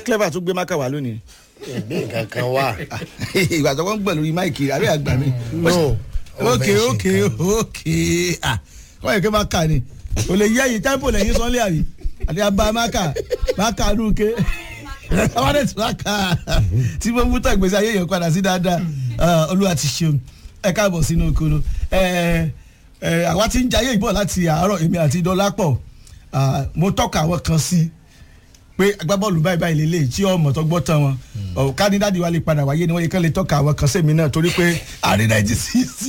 clever tó gbé mákà wá lónìí. ìgbé nǹkan kan wà. ìgbà tó wọ́n ń gbọ̀ lórí máìkì àbí àgbà mi. no ok ok ok ah wọ́n yẹ kí máka ni o lè yẹ yìí tẹ́ḿpò lẹ́yìn sọ́lé àbí àti abá máka máka nùké àwọn ẹ̀sìn máka tí mo mú tán ìgbésí ayé yẹn padà sí dáadáa Ah, olúwa ti ṣeun ẹ káàbọ̀ sínú okoro ẹ ẹ àwa ti ń jayé ìbọ̀ láti àárọ̀ èmi àti dọ́lápọ̀ Ah, mo tọ́ka àwọn kan sí pé agbábọ́ọ̀lù báyìí báyìí lélẹ̀ tí ọmọ tó gbọ́ tán wọn ọ̀ kánidádì wa lè padà wáyé ni wọ́n yẹ kán lè tọ́ka àwọn kan sẹ́mi náà torí pé àrí náìjí sí sí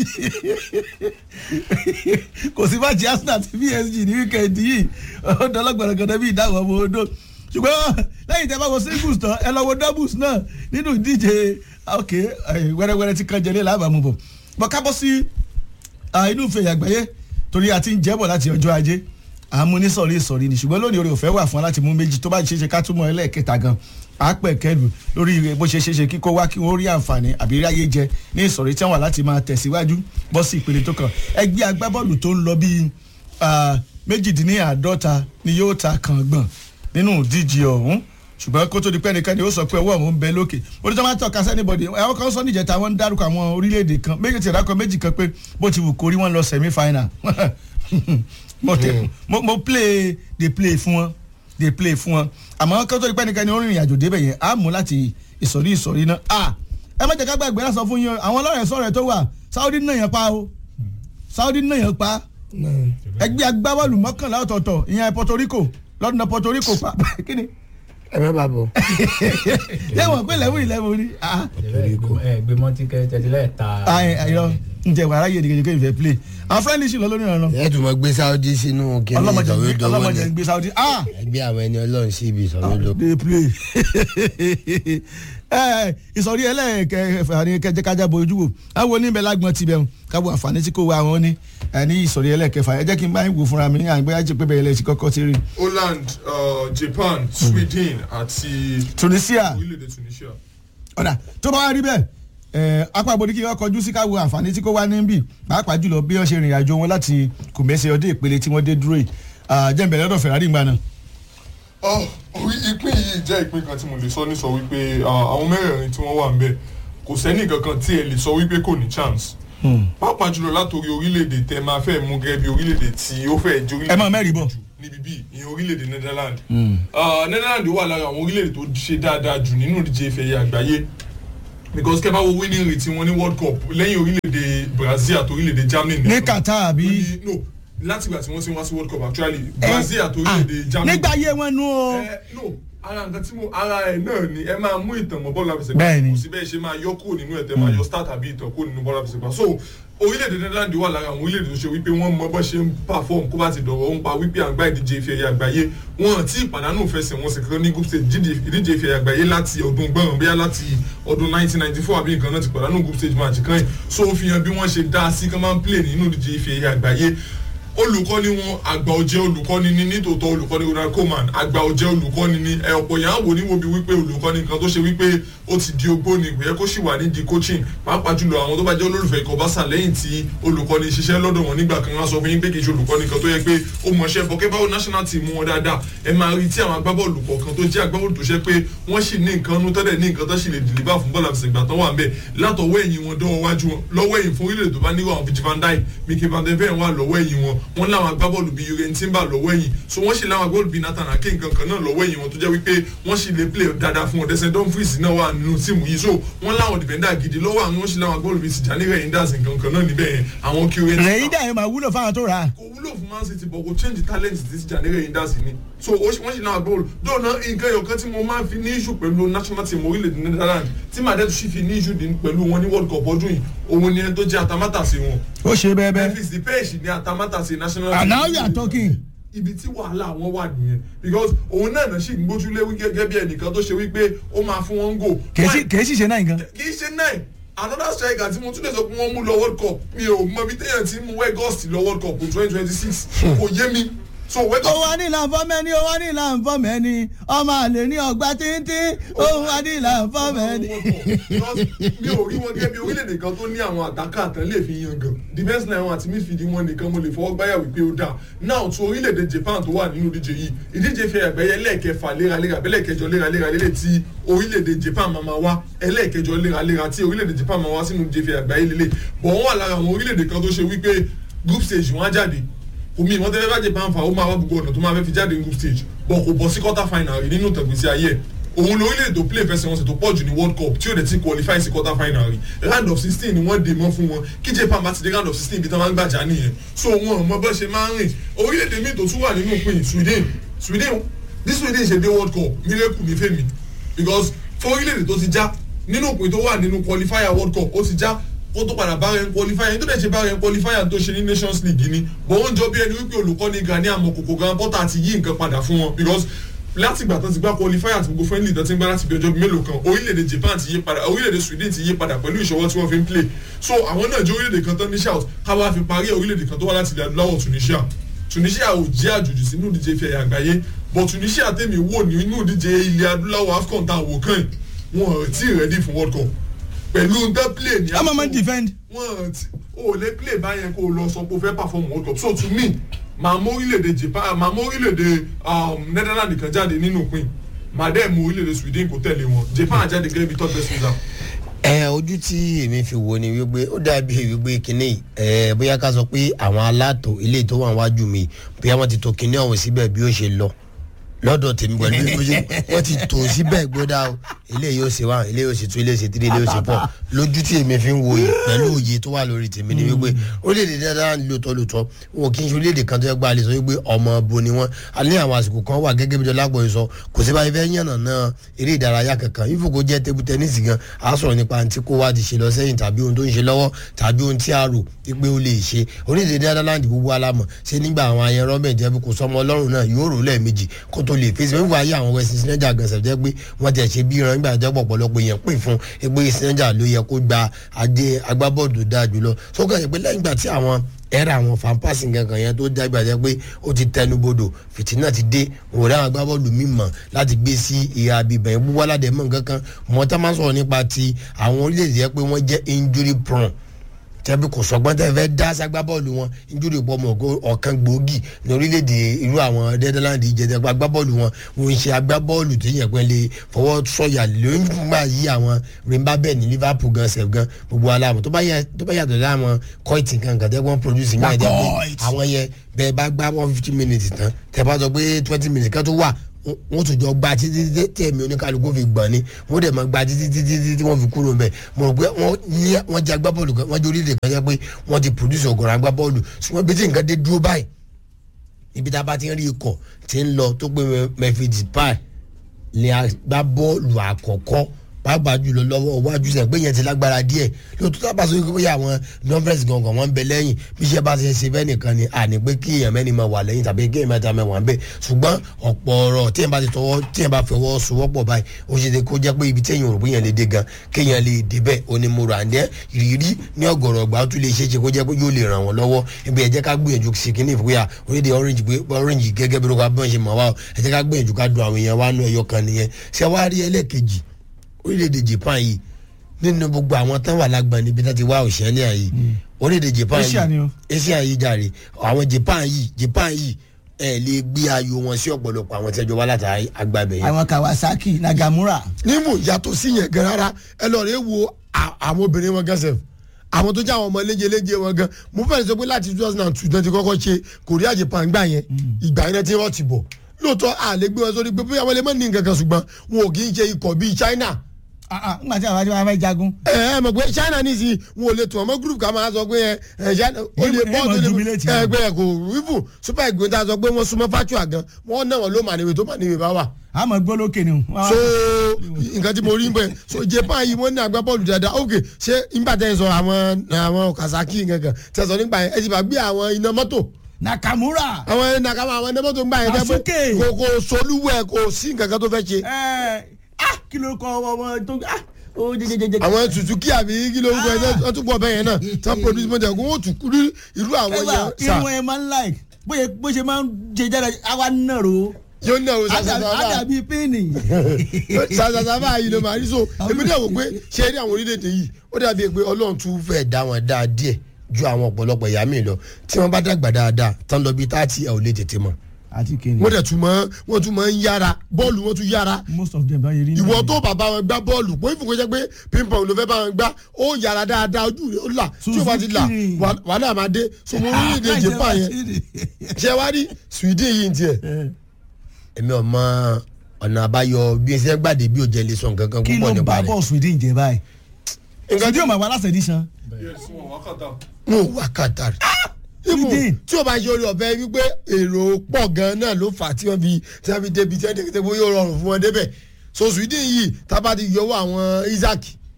kò sí máàjì arsenal àti psg ní wíkẹ́ndì yìí ó dọ́lọ́gbọ̀nrẹ́gbọ̀nrẹ́ bí ìdáhùn ọmọ odò ṣùgbọ́n lẹ́yìn tẹ́ bá wo singles tán ẹ lọ wo doubles náà nínú ìdíje ok eh, wẹ́rẹ́wẹ́rẹ́ tí kan jẹlé lábàámu bọ̀ bọ́ kábọ́ sí ah, inú ìfẹ̀yà àgbáyé torí a ti ń jẹ́bọ̀ láti ọjọ́ ajé àmú ní sọ̀rí ìsọ̀rí ni ṣùgbọ́n lónìí orí òfẹ́ wà fún wa láti mú méjì tó bá ṣe é ṣe ká túmọ̀ ẹlẹ́ẹ̀kẹta gan pàápẹ̀ kẹlù lórí bó ṣe ṣe ṣe kíkó wá kí wọ́n rí àǹfààní àbí ráyé jẹ ní ìsọ̀rí tí wọ́n wà láti máa tẹ̀síwájú bọ́ sí ìpele tó kàn ẹgbẹ́ agbábọ́ọ̀lù tó ń lọ bíi ah, méjìdínláàádọ́ta ni yóò ta kàn gbọ̀n nínú ìdíje ọ̀hún ṣùgbọ́n kó tó di pé ẹnikẹ́ni ó sọ pé ọwọ́ òun ń bẹ lókè orí tó máa ń tọ́ka sẹ́nibọ̀dì àwọn kan sọ níjẹta wọ́n ń dárúkọ àwọn orílẹ̀-èdè kan méjì tí ìdákọ̀ méjì kan pé bó ti wù kórí wọn lọ semi final mo tẹ mo mo play dey play fún wọn dey play fún wọn àmọ́ kó tó di pé ẹnikẹ́ni ó rìnrìn àjò débẹ̀ yẹn á mú láti ìsọ̀rí ìsọ̀rí náà a ẹ má jẹ́ ká gbàgbé láti sọ fún yín o, àwọn ọlọ́rẹ̀ sọ̀rẹ̀ tó wà Saudi náà yẹn pa o Saudi náà yẹn pa ẹgbẹ́ agbábọ́ọ̀lù mọ́kànlá ọ̀tọ̀ọ̀tọ̀ ìyẹn Puerto Rico lọ́dún Puerto Rico pa kí ni ẹ má bàa bọ̀. yẹ́wọ̀n pé lẹ́wọ̀n ìlẹ́wọ̀n ni ah ẹ gbé mọ́tí kẹ́tẹ́lẹ́ ta. ayọ ǹjẹ́ wàrà yé dìgbèdìgbè ìfẹ́ play àwọn friendly ṣì lọ lórí ìrànlọ́ ẹ tún mọ gbé sáwọ́dí sínú kíní ọlọ́mọdé ìsọ̀rọ̀ gbé- ìdánwò ọlọ́mọdé ni gbé Saudi ah ẹgbẹ́ àwọn ẹni ọlọ́run sí ibi ìsọ̀rọ̀ ìdánwò. dey play ẹ ìsọ̀rí ẹlẹ́ẹ̀kẹfà ni kẹjẹ kájà bo ojú wo àwọn oníbẹ̀ lágbọ́n ti bẹ̀rù kábọ̀ àǹfààní tí kò wá àwọn ní ẹ ní ìsọ̀rí ẹlẹ́ẹ̀kẹfà ẹ jẹ́ kí n bá yín wò fúnra mi ní àgbẹ̀ ajé pé bẹ̀rẹ̀ lẹ́sìn kọ́kọ́ ti rí Holland uh, Japan Sweden àti Tunisia orílẹ̀-èdè Tunisia. ọ̀dà tó bá wá rí bẹ́ẹ̀ ẹ̀ apá àbòdì kí wọ́n kọjú sí káwọ àǹfààní tí kò wá níbí pàápàá jùlọ bí wọ́n ṣe rìnrìn àjò wọn láti kùmẹ́sẹ̀ ọdẹ ìpele tí wọ́n dé dúró yìí jẹ́ǹbẹ̀ lọ́dọ̀ Ferrari gbà náà. Ọ, orí ìpín yìí jẹ́ ìpín kan tí mo lè sọ ní sọ wípé uh, àwọn mẹ́rẹ̀ẹ̀rin tí wọ́n wà ń bẹ̀ kò sẹ́ni kankan tí ẹ lè sọ wípé kò ní chance. pàápàá jùlọ látòrí orílẹ̀-èdè tẹ máa fẹ́ mú gẹ́gẹ́ bí orílẹ̀-èdè tí ó fẹ́ jẹ́ ẹ máa mẹ́rin bọ̀. jù níbi bíi ìyẹn orílẹ̀-èdè Netherlands. Uh, Netherlands wà lára àwọn orílẹ̀-èdè tó ṣe dáadáa jù nínú ìdíje ife ẹ̀yẹ àgbáyé because kẹ́ bá wo winning rate wọn ní World Cup lẹ́yìn orílẹ̀-èdè Brazil àti orílẹ̀-èdè Germany ní nìkan. Qatar àbí. Wọ́n ní- no láti ìgbà tí wọ́n ti wá sí World Cup actually Brazil àti orílẹ̀-èdè Germany. nígbà ayé wọn nú o. ẹ no ara nǹkan tí mo ara ẹ náà ni ẹ máa mú ìtàn mọ́ bọ́ọ̀lù àfẹsẹ̀gbá Bẹ́ẹ̀ni. kò sí bẹ́ẹ̀ ṣe máa yọ kúrò nínú ẹ̀ tẹ́ máa yọ start àbí ìtàn kúrò nínú bọ́ọ̀lù àfẹsẹ̀gbá so orílẹ̀-èdè Netherlands wà lára àwọn orílẹ̀-èdè tó ṣe wípé wọ́n mọ bọ́ ṣe ń perform kó bá ti dọ̀rọ̀ ń pa wípé àgbá ìdíje ife ẹ̀yẹ àgbáyé wọn tí ìpàdánù fẹsẹ̀ wọn sì kàn ní group stage jíde- ìdíje ife ẹ̀yẹ àgbáyé láti ọdún gbọ̀ngàn bíyà láti ọdún 1994 àbí nǹkan náà ti pàdánù group stage match kan yìí so ó fi hàn bí wọ́n ṣe dá sí kán máa ń play nínú ìdíje ife ẹ̀yẹ àgbáyé olùkọ́ni wọn àgbà ọ̀jẹ̀ olùkọ́ni ni nítòótọ́ olùkọ́ni Ronald Koeman àgbà ọ̀jẹ̀ olùkọ́ni ni ẹ ọ̀pọ̀ yẹn á wò níwò bí wípé olùkọ́ni kan tó ṣe wípé ó ti di ogbó ni ìgbéyẹ kó sì wà nídìí coaching pàápàá jùlọ àwọn tó bá jẹ́ olólùfẹ́ ikọ̀ Barca lẹ́yìn tí olùkọ́ni ṣiṣẹ́ lọ́dọ̀ wọn nígbà kan wá sọ fún yín pé kì í ṣe olùkọ́ni kan tó yẹ pé ó mọṣẹ́ bọ́kẹ́ báwo national team wọn dáadáa ẹ máa rí tí àwọn agbábọ́ọ̀lù kọ̀ọ̀kan tó jẹ́ agbábọ́ọ̀lù tó ṣe pé wọ́n sì ní nǹkan nú tọ́lẹ̀ ní nǹkan tó sì lè deliver fún bọ́ọ̀lù àfẹsẹ̀gbà tán wà ń bẹ̀ látọwọ́ ẹ̀yìn wọn dọ́wọ́ wájú wọn lọ́wọ́ ẹ̀yìn fún orílẹ̀-èdè tó bá níwọ̀ àwọn Virgil van Dijk Mikel van de Ven wà lọ́wọ́ ẹ̀yìn wọn wọ́n láwọn agbábọ́ọ̀lù bíi Jurgen Timber lọ́wọ́ ẹ̀yìn so wọ́n sì láwọn agbábọ́ọ̀lù bíi Nathan Ake nǹkan kan náà lọ́wọ́ ẹ̀yìn wọn tó jẹ́ wípé wọ́n sì lè play dáadáa fún wọn Desmond Dumfries náà wà nínú tíìmù yìí so wọ́n láwọn defender gidi lọ́wọ́ àwọn wọ́n sì láwọn agbábọ́ọ̀lù bíi Tijani Reinders nǹkan kan náà níbẹ̀ yẹn àwọn Jurgen Timber rẹ̀yìn dà yẹn máa wúlò fáwọn tó rà á. kò wúlò fún man city but kò change talent ti ti jàǹdẹ́rẹ́ yìí dá sí ni so ó ṣe- wọ́n ṣe náà gbọ́dọ̀ dọ́ọ̀nà nǹkan ẹ̀yọ̀kan tí mo máa ń fi ní issue pẹ̀lú national team orílẹ̀-èdè netherlands tí màá dẹ́ tún sì fi ní issue dín pẹ̀lú wọn ní world cup ọdún yìí òun ni ẹni tó jẹ́ atamátàsí wọn ó ṣe bẹ́ẹ̀ bẹ́ẹ̀. memphis depech ní atamátàsí national and now you are talking. ibi tí wàhálà wọn wà nìyẹn because òun náà náà sì ń gbójúlé wí gẹ́gẹ́ bí ẹnìkan tó ṣe wípé ó máa fún wọn gò kèésì kèésì ṣe náà nǹkan. kì í ṣe náà another striker tí mo tún lè sọ pé wọ́n mú lọ world cup mi ò mọ bí téèyàn ti mú wegust lọ world cup twenty twenty six kò yé mi so wake ó up wá ní ìlànfọ́mẹ́ni ó wá ní ìlànfọ́mẹ́ni ọmọ àlè ní ọgbà tíntín ó wá ní ìlànfọ́mẹ́ni. mi ò rí wọn gẹ́gẹ́ bí orílẹ̀-èdè kan tó ní àwọn àtàkà àtàn lè fi yan gan defence line wọn àti midfield wọn nìkan mo lè fọwọ́ gbáyà wípé ó dáa now tó orílẹ̀-èdè Japan tó wà nínú ìdíje yìí ìdíje fi àgbẹ̀yẹ lẹ́ẹ̀kẹfà léraléra bẹ́lẹ̀kẹjọ léraléra lélẹ̀ tí orílẹ̀-èdè Japan máa máa wá ẹlẹ́ẹ̀kẹjọ léraléra tí orílẹ̀-èdè Japan máa wá sínú ìdíje fi àgbẹ̀yẹ lélẹ̀ bọ̀ wọ́n wà lára àwọn orílẹ̀-èdè kan tó ṣe wípé group stage wọn á jáde omi ìwọ́n tẹ́lẹ̀ bá Japan fà ó máa wá gbogbo ọ̀nà tó máa fẹ́ fi jáde group stage bọ̀ kò bọ̀ sí quarter final rí nínú tẹ̀gbẹ́sí ayé ẹ̀ òun lórílẹ̀‐èdè tó play fẹsẹ̀wọnsẹ̀ tó pọ̀ jù ní world cup tí ó dẹ̀ ti qualify sí quarter final rí round of sixteen ni wọ́n dè mọ́ fún wọn kí Japan bá ti dé round of sixteen ibi tí wọ́n máa ń gbàjà nìyẹn so wọn ò mọ bọ́ ṣe máa ń rìn orílẹ̀‐èdè míì tó tún wà nínú pin Sweden Sweden bí Sweden ṣe dé world cup miracle ní fèmí because fún orílẹ̀‐èdè tó ti já nínú pin tó wà nínú qualifier world cup ó ti já ó tó padà bá rẹ̀ qualifier tó dẹ̀ ṣe bá rẹ̀ qualifier tó ṣe ní nations league ni bọ̀ wọ́n jọ bí ẹni wípé olùkọ́ni Gani Amokoko gan Potter ti yí nǹkan padà fún wọn because láti ìgbà tó ti gbá qualifier àti gbogbo friendly tó ti ń gbá láti bí ọjọ́ mélòó kan orílẹ̀-èdè Japan ti yí padà orílẹ̀-èdè Sweden ti yí padà pẹ̀lú ìṣọwọ́ tí wọ́n fi ń play so àwọn náà jẹ́ orílẹ̀-èdè kan tó ní shout káwá fi parí orílẹ̀-èdè kan tó wá láti ilẹ̀ adúláwọ̀ Tunisia Tunisia ò jẹ́ àjòjì sínú ìdíje ife ẹ̀yà àgbáyé but Tunisia tèmi wò nínú ìdíje ilẹ̀ adúláwọ̀ AFCON tá a wò kàn wọn ò tí ì ready fún World Cup pẹ̀lú ndẹ́ play ní ọmọ máa ń defend. wọn ti o lè play báyẹn kó o lọ sọ pé o fẹ́ perform world cup so to me màá mú orílẹ̀-èdè japan màá mú orílẹ̀-èdè um, netherlands kan jáde nínú pin màá dẹ́ mú orílẹ̀-èdè sweden kó tẹ̀lé wọn japan jáde gẹ́gẹ́ bí third best result. ẹ ojú tí èmi fi wo ni wípé ó dàbí wípé kínní ẹ bóyá ká sọ pé àwọn alátò ilé tó wà wájú mi bóyá wọ́n ti tò kínní ọ̀hún síbẹ̀ bí ó ṣe lọ lọ́dọ̀ tèmi pẹ̀lú bí ó ṣe wọ́n ti tò síbẹ̀ gbódà o ilé yóò ṣe wá ilé yóò ṣe tún ilé yóò ṣe tíré ilé yóò ṣe pọ̀ lójú tí èmi fi ń wo yìí pẹ̀lú òye tó wà lórí tèmi ni wípé orílẹ̀-èdè dáadáa lóòótọ́ lóòótọ́ wọn kì í ṣe orílẹ̀-èdè kan tó yẹ gba àlè sọ wípé ọmọ bo ni wọ́n a ní àwọn àsìkò kan wà gẹ́gẹ́ bí dọ́lágbọ̀ yìí sọ kò sí báyìí fẹ́ yànnà náà eré ìdárayá kankan ifo kò jẹ́ table tennis gan a sọ̀rọ̀ nípa àǹtí kó wá ti ṣe lọ sẹ́yìn tàbí ohun tó ń ṣe lọ́wọ́ tàbí ohun tí a rò pé ó lè ṣe orílẹ̀-èdè dáadáa gbogbo alámọ̀ ṣé nígbà àwọn ayẹyẹ mẹ́jẹ kò sọmọ ọlọ́run náà yóò rò lẹ́ẹ̀mejì kó tó lè fèsì wíwá ayé àwọn west sinẹ́jà gan ṣẹ̀fẹ̀ pé wọ́n ti ṣe bí ìran nígbà tó pọ̀pọ̀lọpọ̀ èèyàn pè fún pé sinẹ́jà ló yẹ kó gba adé agbábọ́ọ̀lù dáa jùlọ sókè ṣe pé lẹ́yìn ìgbà tí àwọn ẹ̀rọ àwọn fanpasi kankan yẹn tó dágbà jẹ́ pé ó ti tẹnubodò fìtínà ti dé òun rẹ̀ àwọn agbábọ́ọ̀lù mímọ̀ láti gbé sí ìhà abibẹ̀ yẹn gbogbo aládé mọ̀ nǹkan kan mọ̀ tá máa sọ̀rọ̀ nípa ti àwọn orílẹ̀-èdè yẹn pé wọ́n jẹ́ injury prone tẹ́bí kò sọgbọ́n tẹ́ fẹ́ dá sagbábọ́ọ̀lù wọn injúri pọ̀ mọ̀ ọ̀kan gbòógì ní orílẹ̀-èdè irú àwọn Netherlands ìjẹ̀dẹ̀ agbábọ́ọ̀lù wọn wọn ń ṣe agbábọ́ọ̀lù tó yẹ pé lè fọwọ́ sọ̀yà lóyún gbà yí àwọn rimba bẹ́ẹ̀ ní Liverpool gan sef gan gbogbo aláàmú tó bá yàtọ̀ láwọn kọ́ìtì kan kan tẹ́gbọ́n produce náà jẹ́ pé àwọn yẹn bẹ́ẹ̀ bá gbá one fifty minutes tán tẹ́ bá sọ pé twenty minutes kan tó wà wọ́n tún jọ gba títí títí tẹ̀mí oníkálukú fi gbọ̀n ni wọ́n dẹ̀ máa gba títí títí títí wọ́n fi kúrò mbẹ̀ mo rò pé wọ́n jẹ́ agbábọ́ọ̀lù kan wọ́n jẹ́ orílẹ̀ kan jẹ́ pé wọ́n ti produce ọ̀gọ̀rọ̀ agbábọ́ọ̀lù ṣùgbọ́n bí tí nǹkan dé dúró báyìí ibi tá a bá ti ń rí ikọ̀ tí ń lọ tó pé Memphis Depay lè agbábọ́ọ̀lù àkọ́kọ́ pàápàá jùlọ lọ́wọ́ iwájú sẹ̀ pé yẹn ti lágbára díẹ̀ lóòótọ́ tá a bá sọ wípé bóyá àwọn nọ́fẹ̀sì gangan wọn ń bẹ lẹ́yìn bí iṣẹ́ bá ṣe ṣe fẹ́ nìkan ni àní pé kí èèyàn mẹ́ni máa wà lẹ́yìn tàbí kí èèyàn mẹ́ta mẹ́wàá ń bẹ ṣùgbọ́n ọ̀pọ̀ ọ̀rọ̀ tí èèyàn bá ti tọwọ́ tí èèyàn bá fọwọ́ sowọ́pọ̀ báyìí ó ṣe kó jẹ́ pé ibi tí èèyàn rò pé èèyàn lè dé gan kéèyàn lè dé bẹ́ẹ̀ onímọ̀ràn àndẹ́ ìrírí ní ọ̀gọ̀rọ̀ ọgbà ó tún lè ṣe é ṣe kó jẹ́ pé yóò lè ràn wọ́n lọ́wọ́ ibi ẹ jẹ́ ká gbìyànjú sí kíní ìfúyà orílẹ̀ orange pé orange gẹ́gẹ́ bí lóka bọ́n ṣe mọ̀ wá ẹ jẹ́ ká gbìyànjú ká dùn àwọn èèyàn wá nú ẹyọ kan nìyẹn ṣé wàá rí ẹlẹ́ẹ̀kejì orílẹ̀-èdè Japan yìí nínú gbogbo àwọn tán wà lágbà níbi tán ti wá Australia yìí orílẹ̀-èdè Japan Asia ni yìí o. Asia yìí jàre àwọn Japan yìí Japan yìí ẹ lè gbé ayò wọn sí ọ̀pọ̀lọpọ̀ àwọn tẹ́jọ́ wá látàrí agbábẹ̀ yẹn. àwọn Kawasaki Nagamura. nímú yàtọ̀ sí yẹn gan rárá ẹ lọ rẹ wo à- àwọn obìnrin wọn gan sef àwọn tó jẹ́ àwọn ọmọ léjeléje wọn gan mo fẹ́ẹ́ sọ pé láti two thousand and two náà ti kọ́kọ́ ṣe Korea Japan gbà yẹn ìgbà yẹn náà ti rọ́ọ̀tì bọ̀ lóòótọ́ a lè gbé wọn sórí pé bóyá wọn lè mọ̀ ní nǹkan kan ṣùgbọ́n wọn ò kì í ṣe ikọ̀ bíi China Ah, ah, nígbà tí àwọn àti wọn fẹ́ jagun. ẹ ẹ mọ̀ pé China ní sí wọn ò lè tún ọmọ group ká máa sọ pé ẹ ẹ China ó lè Ẹ- ẹ bọ́ mọ̀ tó jubilate lè wọn. ẹgbẹ́ kò wíwù super eagles tá a sọ pé wọ́n súnmọ́ fatua gan wọ́n náà wọ́n ló mà níbi tó mà níbi bá wà àmọ́ gbólókè ni o. so nǹkan tí mo rí bẹ́ẹ̀ so Japan yìí wọ́n ní agbábọ́ọ̀lù dáadáa ok ṣé nígbà tẹ́ ẹ sọ àwọn àwọn Kazaki gangan tẹ́ ẹ sọ nígbà yẹn ẹ ti bá gbé àwọn iná mọ́tò Nakamura. àwọn nàkàmọ́ àwọn iná mọ́tò gbà yẹn tẹ́ Asuke. pé kò kò solúwẹ̀ kò sí nǹkan kan tó fẹ́ ṣe ẹ ah kí ló kọ ọmọ tó ah ó jẹjẹjẹjẹ. àwọn Suzuki àbí kí ló ń gbọ́ ẹ wọ́n tún gbọ́ bẹ́ẹ̀ yẹn náà tí wọ́n produce mọ́tò ẹ̀kọ́ wọ́n tún kú rí irú àwọn ẹwà yẹn sà irun ẹ máa ń like bóyá bó ṣe máa ń ṣe jáde àwa náà ro yóò ní ọ̀rọ̀ sàṣàṣà àdàbí pínì. sàṣàṣà báyìí ló máa rí so èmi náà wò pé ṣe rí àwọn orílẹ̀-èdè yìí ó dàbí pé ọlọ́run tún fẹ́ dá wọn dáa díẹ̀ ju àwọn ọ̀pọ̀lọpọ̀ ìyá mi lọ tí wọ́n bá dàgbà dáadáa tán lọ bí táàtì ẹ̀ ò lè tètè mọ̀ àti kìnìún. wọ́n dẹ̀ tún mọ́ wọ́n tún mọ́ ń yára bọ́ọ̀lù wọ́n tún yára most of them bá yẹ rí. ìwọ tó bàbá wọn gbá bọ́ọ̀lù pé ìfòkè jẹ́ pé ping-pong ló fẹ́ bá wọn gbá ó yára dáadáa ojú rẹ̀ ó là tí ó bá ti là Suzuki. wà- wàhálà máa dé so mo rí èdè japan yẹn ṣé wá rí sweden yìí ń tiẹ̀ èmi ò mọ ọ̀nà àbáyọ bí ẹ ṣe ń gbàdé bí òjẹ́ lè sọ nǹkan kan kí púpọ̀ ló nípa bá rẹ̀ bọ̀ sweden jẹ báyìí. nǹkan tí sweden ò máa wá last edition. yes wọn wákàtà. mo wà qatar Even Sweden. tí o bá ṣe orí ọ̀fẹ́ wípé èrò pọ̀ gan-an náà ló fà á tí wọ́n fi tí wọ́n fi débi tí wọ́n débi tí wọ́n yóò rọrùn fún wọn débẹ̀ so sweden yìí tábà ti yọwọ́ àwọn isaac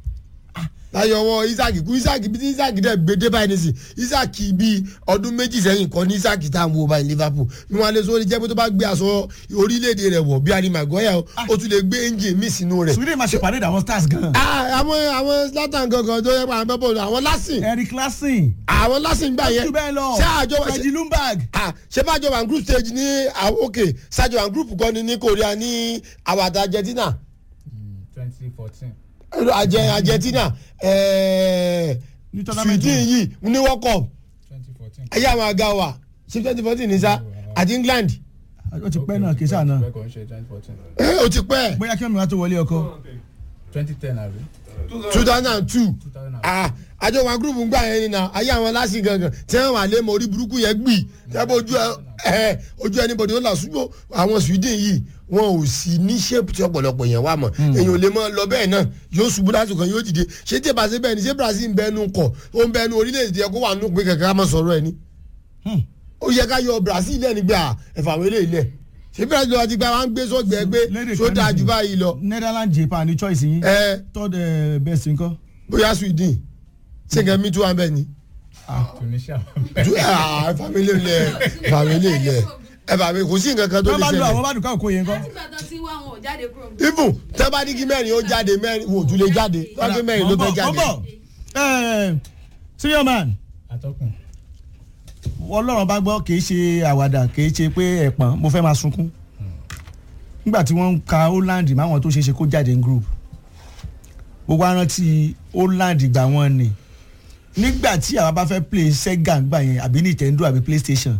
láyọwọ́ isaac kú isaac bí tí isaac dẹ̀ gbé dé báyìí nísìn isaac bíi ọdún méjì sẹ́yìn kọ́ ní isaac tá à ń wo báyìí liverpool bí wọ́n á lè sọ ó lè jẹ́ pé tó bá gbé aṣọ orílẹ̀-èdè rẹ̀ wọ̀ bí harry maguire ó tún lè gbé engine míì sínú rẹ̀ sweden máa ṣe pàdé àwọn stars gan. Ah, àwọn àwọn zlatan gangan tó yẹ pé àwọn bẹ́ẹ̀ bọ̀ àwọn lásìn eric lassen. àwọn lásìn gbà yẹn jù bẹ́ẹ̀ lọ. ṣé àjọ freddy lumberg. ah ṣé bá jọ one group stage ní ah, ok ṣáàjọ one group kan ní ní korea ní àwàdà argentina twenty fourteen. Arge- argentina ẹ̀ẹ́ Ní tournament sweden wọn. yìí ní world cup twenty fourteen. ayé àwọn àga wa ṣé twenty fourteen ní sá àti england ó ti pẹ́ náà kì í sáà náà. bẹ́ẹ̀ kò ń ṣe twenty fourteen. ẹ ó ti pẹ́ bóyá kí wọ́n mi wá tó wọlé ọkọ. twenty ten àbí. two thousand and two two thousand and ah àjọ one group ń gbà yẹn ni na ayé àwọn lásì gangan tí wọn wà lé mọ orí burúkú yẹn gbì tẹ́ bó ojú ẹ ojú ẹnibọdì ó là ṣùgbọ́n àwọn sweden yìí wọn ò sí ní shape tí ọ̀pọ̀lọpọ̀ yẹn wà mọ̀ èyàn ò lè mọ lọ bẹ́ẹ̀ náà yóò ṣubú lásìkò kan yóò dìde ṣé tí ìbáṣe bẹ́ẹ̀ ni ṣé brazil ń bẹnu kọ̀ ó ń bẹnu orílẹ̀-èdè yẹ kó wà nù pé kẹ̀kẹ́ ká mọ̀ sọ̀rọ̀ ẹ̀ ni ó yẹ ká yọ brazil lẹ́ni gbà ẹ̀fà wẹ́lẹ̀ ilẹ̀ ṣé brazil lọ́wọ́ ti gba wa ń gbé sọ́gbẹ́ gbé Lédè tó kan dáa nísìnyí. jù báyìí lọ netherlands japan ní choice yín. ẹ third eh, best nǹkan. bóyá sweden ṣé nǹkan mi tún wà bẹ́ẹ̀ ni tunisia. family ilẹ̀ family ilẹ̀ ẹ bá mi kò sí nǹkan kan tó wọ́n lè bá lu àwọn ṣẹlẹ̀ bá dùn káwọn kó yẹn kọ́. nígbà tó ti wá wọn ò jáde kúrò. even tẹ́ bá ní kí mẹ́rin ó jáde mẹ́rin wò tún lè jáde lọ́dún mẹ́rin ló fẹ́ jáde. senior man atọ́kùn. ọlọ́run bá gbọ́ kì í ṣe àwàdà kì í ṣe pé ẹ̀pọ̀n mo fẹ́ máa sunkún nígbà tí wọ́n ń ka holland máwọn tó ṣe é ṣe kó jáde ní group gbogbo arántí holland gbà wọ́n ni nígbà tí àwa bá fẹ́ play sega gbà yẹn àbí nintendo àbí playstation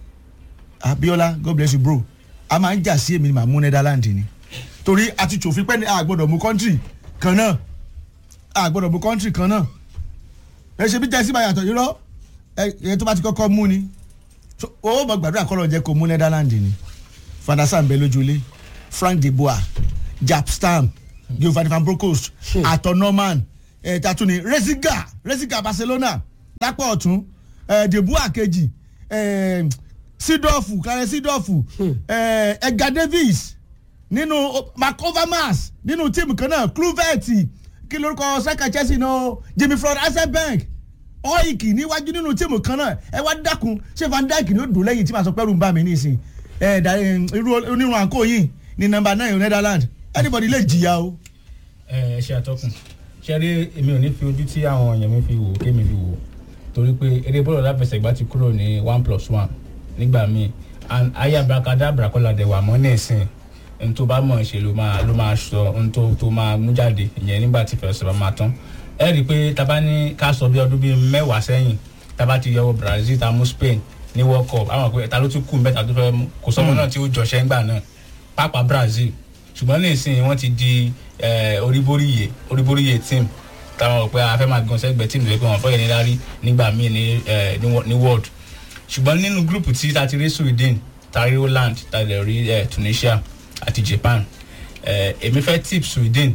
abiola god bless you bro a máa ń jà sí èmi ni màá mú netherland ni torí a ti tòfin pẹ́ ní a gbọ́dọ̀ mú country kan náà a gbọ́dọ̀ mú country kan náà ẹ ṣe bí jẹ́sí bá yàtọ̀ irọ́ ẹ ẹ tó bá ti kọ́kọ́ mú ni So, owó mọ̀ gbàdúrà kọ́ lọ jẹ́ kó mú netherland ni fadasa ń bẹ lójúlé frank de boa jap stam giovanni van broncos atọ norman ẹ tatuni resiga resiga barcelona lápá ọ̀tún ẹ de boa kejì ẹ sidorfu karen sidorfu ẹ edgar davis nínú macovamas nínú tíìmù kan náà cluvet kí lórúkọ sẹ́ka chelsea náà jimmy floyd asenbank ọ́ìkì níwájú nínú tíìmù kan náà ẹ wá dákun ṣé van dijk ni ó dùn lẹ́yìn tí màá sọ pẹ́rù ń bá mi nísìn ẹ dà irú onírun àǹkó yìí ní nọmba nine netherlands anybody lè jìyà o. ẹ ẹ ṣe atọ́kùn ṣe rí èmi ò ní fi ojú tí àwọn èèyàn mi fi wò kémi fi wò torí pé eré bọ́ọ̀lù aláfẹsẹ̀gbá ti kúrò ní one plus one nígbà míì and ayé abrakadabra kọ́lá dẹ̀ wà mọ́ nísìn ohun tó bá mọ̀ ṣe ló máa ló máa sọ ohun tó tó máa mú jáde ìyẹn nígbà tí fẹ̀rẹ̀ sọ̀rọ̀ máa tán ẹ rí i pé taba ní ká sọ bí ọdún bíi mẹ́wàá sẹ́yìn taba ti yọwọ́ brazil ta mú spain ní world cup àwọn pé ta ló tún kù mẹ́ta tó fẹ́ mú kò sọ́mọ náà tí ó jọṣẹ́ ńgbà náà pápá brazil ṣùgbọ́n nísìnyí wọ́n ti di oríboríyè oríboríyè team táwọn rò pé a fẹ́ máa gan sẹ́gbẹ̀ẹ́ team lóye pé wọ́n fọ́yẹ̀ ní lárí nígbà míì ní world ṣùgbọ́n nínú gúrùpù tí ta ti rí sweden ta rí holland ta lè rí tunisia àti japan èmi fẹ́ tip sweden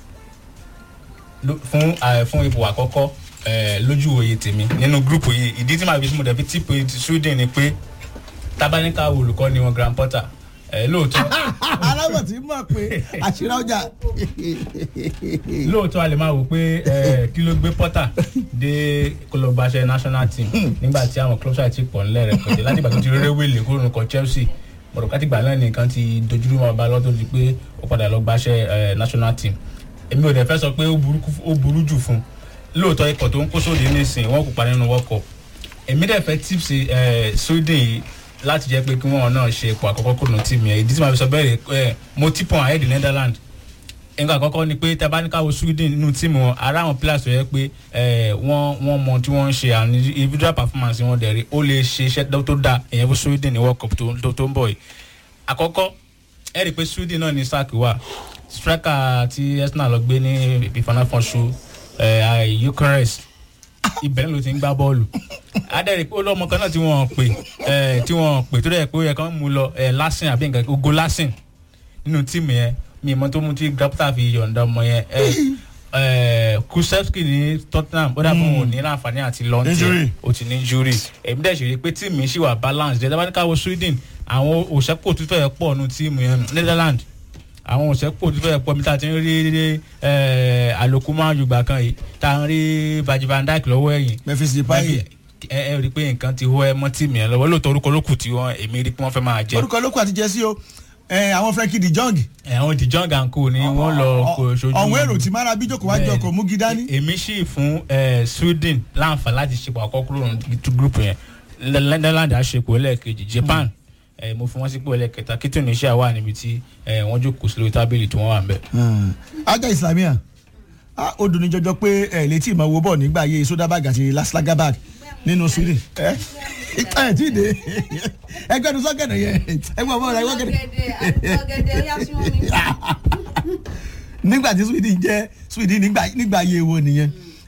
fún fún ipò àkọ́kọ́ lójú òye tèmi nínú gúrùpù yìí ìdí tí màá fi mo dẹ̀ fi tip sweden ni pé tábánikà olùkọ́ ni wọn grand porter lóòótọ́. aláwọ̀ tí mọ̀ pé àṣírí ọjà. lóòótọ́ a lè máa wò pé kí ló gbé porter dé kólóbáṣẹ national team nígbà tí àwọn club side ti pọ̀ nílẹ̀ rẹ̀ pẹ̀lú láti ìgbà tó ti rere wèlé kúrò nǹkan chelsea mọ̀rọ̀ láti ìgbà náà nìkan ti dojúrú wọn bá lọ́tọ́ di pé ó padà lọ gbáṣẹ́ national team èmi ò dẹ̀ fẹ́ sọ pé ó burú jù fún lóòótọ́ ikọ̀ tó ń kó sóde nísìnyí wọ́n kópa nínú world cup èmi dẹ̀ fẹ́ tips sweden yìí láti jẹ́ pé kí wọ́n náà ṣe ipò àkọ́kọ́ kúrò ní tìmù yẹn ìdí tí màá fi sọ bẹ́ẹ̀ rẹ̀ mo tip on ahead Netherlands nǹkan àkọ́kọ́ ni pé tẹ́bá ní káwọ́ Sweden nínú tíìmù wọn ara àwọn players tó yẹ pé eh, wọ́n wọ́n mọ tí wọ́n ń ṣe àwọn individual performance wọn dẹ̀ rí ó lè ṣe iṣẹ́ tó dáa ìyẹn fún Sweden ní World Cup tó tó- tó ń bọ̀ yìí àkọ́kọ́ ẹ rí i pé Sweden náà ní sáàkì wà striker tí Arsenal lọ gbé ní ìfọnáfọ́nṣu Eucharist ibẹ̀ ló ti ń gbá bọ́ọ̀lù adẹ́rìí pé olóòmọ kan náà tí wọ́n pè eh, tí wọ́n pè tó dẹ̀ pé ó yẹ kán mú lọ eh, Lasin àbí nǹkan ogo Lasin nínú tíìmù yẹn mi ìmọ̀ tó mú tí grapta fi yọ̀ǹda ọmọ yẹn ẹ ẹ Kulusevski ní Tottenham ó dàbọ̀ wọn ò ní láǹfààní àti lọ́ntì Injury. ó ti ní injury èmi dẹ̀ ṣe rí i pé tíìmù yìí ṣì wà balance jẹ́ dábàá ní káwọ́ Sweden àwọn òṣèpò tó fẹ́ pọ̀ nù tíìmù yẹn Netherlands àwọn òṣèpò tó fẹ́ pọ̀ mi tá a ti ń rí ẹ àlòkù máa yùgbà kan yìí tá a ń rí Virgil van Dijk lọ́wọ́ ẹ̀yìn Memphis Depay ẹ ẹ rí i pé nǹkan ti hó ẹ mọ́ tíìmù yẹn lọ́wọ́ lóòótọ́ orúkọ lókù tí wọ́n èmi rí i pé wọ́n fẹ́ máa jẹ́ orúkọ lókù àti jẹ́sí o ẹ, àwọn Frenkie de Jong àwọn De Jong and co ni wọ́n lọ kó sojú ọ̀hún èrò tí mara bí jókòó wájú Bẹ́ẹ̀ni. ọkọ̀ mú gidani. èmi sì fún eh, Sweden láǹfààní láti ṣepọ̀ àkọ́kọ́ kúrò ní group yẹn Netherlands àṣepọ̀ ẹlẹ́ẹ̀kejì Japan eh, mo fún wọn sípò ẹlẹ́ẹ̀kẹta kí Tunisia wà níbi tí eh, wọ́n jókòó sí lórí tábìlì tí wọ́n wà ń bẹ̀. ajá islamia ah, ó dùn ní jọjọ pé ẹ létí ìmọ̀ owó bọ̀ nígbà ayé sodabag àti laslagabag nínú Sweden ẹ ẹ tí ì dé ẹgbẹ́ nu sọ́kẹ̀dẹ̀ yẹn ẹgbẹ́ ọmọ rẹ wọ́kẹ̀dẹ̀ ọ̀gẹ̀dẹ̀ ọ̀gẹ̀dẹ̀ ó yá súnmọ́ mi. nígbà tí Sweden jẹ́ Sweden nígbà nígbà ayé wo nìyẹn